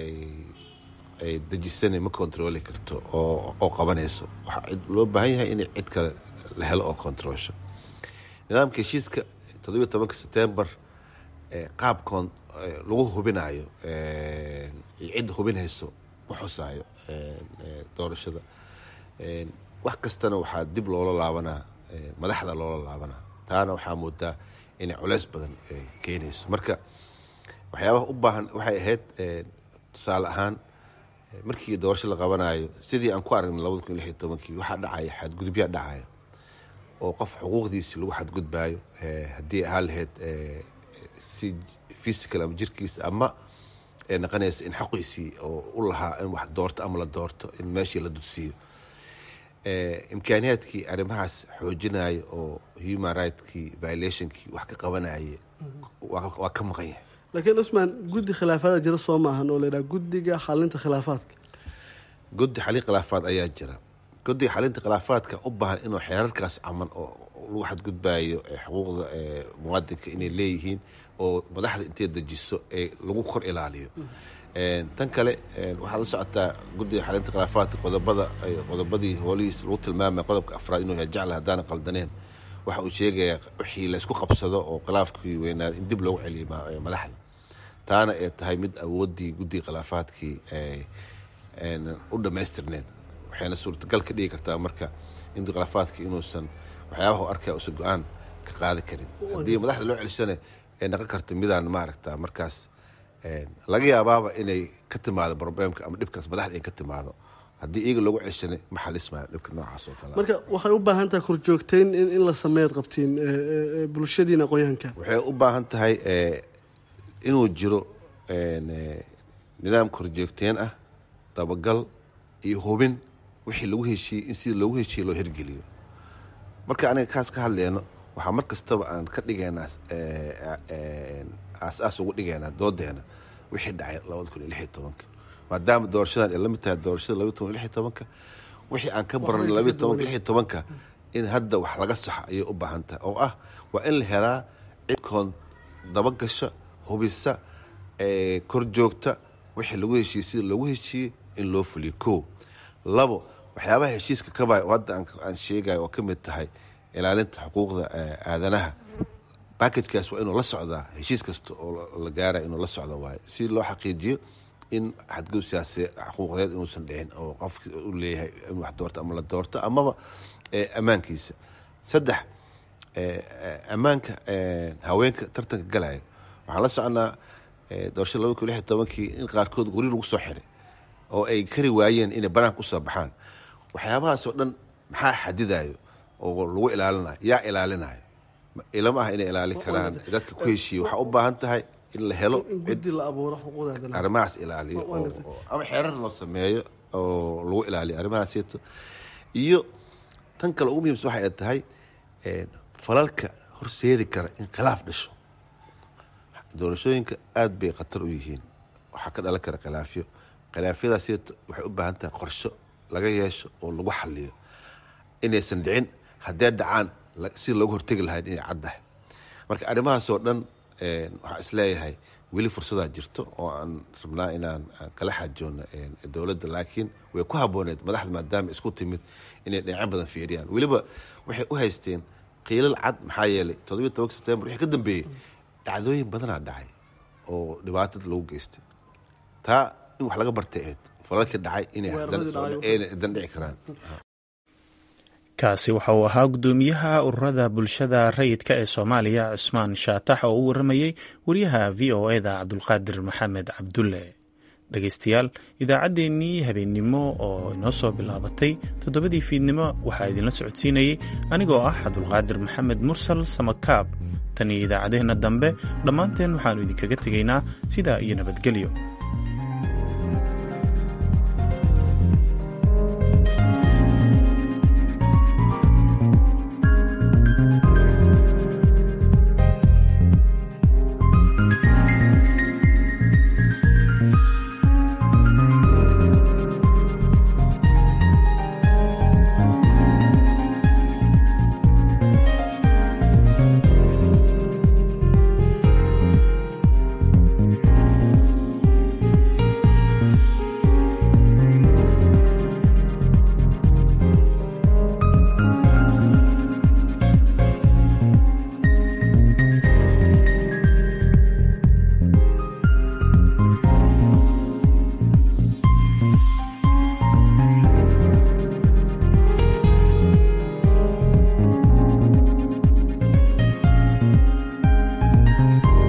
ay dejisana ma controli karto oo qabanayso waxaa loo baahan yahay in cid kale la helo oo controlsho nidaamka heshiiska toddobiyo tobanka september qaabkoon lagu hubinayo iyo cidda hubinayso ma xusaayo doorashada wax kastana waxaa dib loola laabanaa madaxda loola laabanaa taana waxaa moodaa inay culeys badan keenayso marka waxyaabaha u baahan waxay ahayd tusaale ahaan markii doorasho la qabanayo sidii aan ku aragnay labada kun iyo lix iyo tobankii waxaa dhacaya xadgudubyaa dhacaya oo qof xuquuqdiisi lagu xadgudbaayo haddii ahaan lahayd si physical ama jirkiisa ama naqanaysa in xaqiisii oo u lahaa in wax doorto ama la doorto in meeshii la dudsiiyo imkaaniyaadkii arrimahaas xoojinaya oo human rightskii violationkii wax ka qabanaya waa ka maqan yahay laakiin cusmaan guddi khilaafaada jira soo maahan oo layidhaha guddiga xalinta khilaafaadka guddi xalin khilaafaad ayaa jira guddiga xalinta khilaafaadka u baahan inuu xeerarkaas caman oo lagu xadgudbayo xuquuqda muwaadinka inay leeyihiin oo madaxda intay dejiso ee lagu kor ilaaliyo tan kale waxaad la socotaa guddiga xalinta khilaafaadka qodobada qodobadii hoolihiis lagu tilmaamaya qodobka afraad inuu yahay jecla haddaana qaldaneen waxa uu sheegayaa wixii laysku qabsado oo khilaafkii weynaa in dib loogu celiyo madaxda taana ay tahay mid awooddii guddiga khilaafaadkii u dhammaystirneen waxayna suurtagal ka dhigi kartaa marka in khilaafaadkii inuusan waxyaabaha u arkaya uusan go-aan ka qaadi karin haddii madaxda loo celishana ay naqon karta midaan maaragta markaas laga yaabaaba inay ka timaado problemka ama dhibkaas madaxda in ka timaado haddii iyaga loogu ceshana ma xalismayo dhibka noocaas oo kale marka waxay u baahan tahay korjoogteyn in la sameeyaad qabtiin bulshadiina aqoonyahanka waxay u baahan tahay inuu jiro nidaam korjoogteen ah dabagal iyo hubin wixii lagu heshiiyey in sida loogu heshiiyey loo hirgeliyo marka aniga kaas ka hadleyno waxaa mar kastaba aan ka dhigaynaa aas-aas ugu dhigaynaa doodeena wixii dhacay labada kun iyo lix iyo tobanka maadaama doorashadan ay la mid tahay doorashada labaiy toban lix iyo tobanka wixii aan ka baranay labaiy tobanka lix iyo tobanka in hadda wax laga saxo ayay u baahan tahay oo ah waa in la helaa cidkoon dabagasha hubisa kor joogta wixii lagu heshiiyey sida loogu heshiiyey in loo fuliyo ko labo waxyaabaha heshiiska kabay oo hadda aan sheegayo oo ka mid tahay ilaalinta xuquuqda aadanaha backagekaas waa inuu la socdaa heshiis kasta oo la gaaraya inuu la socda waayo si loo xaqiijiyo in xadgudub siyaasee xuquuqdeed inuusan dhicin oo qofki u leeyahay in wax doorto ama la doorto amaba ammaankiisa saddex ammaanka haweenka tartanka galaya waxaan la soconaa doorashada labada kun lix iyo tobankii in qaarkood guri lagu soo xiray oo ay kari waayeen inay banaanka usoo baxaan waxyaabahaas oo dhan maxaa xadidayo oo lagu ilaalinayo yaa ilaalinayo ilama ah inay ilaalin karaan dadka ku heshiiye waxaa u baahan tahay in la helo arrimahaas ilaaliyo ama xeerar loo sameeyo oo lagu ilaaliyo arrimahaasito iyo tan kale ugu muhiimsan waxay tahay falalka horseedi kara in khilaaf dhasho doorashooyinka aada bay khatar u yihiin waxaa ka dhalan kara khilaafyo khilaafyadaasito waxay u baahan tahay qorsho laga yeesho oo lagu xaliyo inaysan dhicin haddee dhacaan si loogu hortegi lahayd inay caddahay marka arrimahaas oo dhan waxaa isleeyahay weli fursadaa jirto oo aan rabnaa inaan kala xaajoono dowladda laakiin way ku habbooneed madaxda maadaama isku timid inay dhinacyo badan fiiriyaan weliba waxay u haysteen qiilal cad maxaa yeelay toddobiyi tobanka september wixii ka dambeeyey dhacdooyin badanaa dhacay oo dhibaatada lagu geystay taa in wax laga bartay ahayd falalkii dhacay inay dan dhici karaan kaasi waxa uu ahaa guddoomiyaha ururada bulshada rayidka ee soomaaliya cusmaan shaatax oo u waramayey wariyaha v o eda cabdulqaadir maxamed cabdulle dhegeystayaal idaacaddeenii habeennimo oo inoo soo bilaabatay toddobadii fiidnimo waxaa idinla socodsiinayey anigoo ah cabdulqaadir maxamed mursal samakaab tan iyo idaacaddeenna dambe dhammaanteen waxaannu idinkaga tegaynaa sidaa iyo nabadgelyo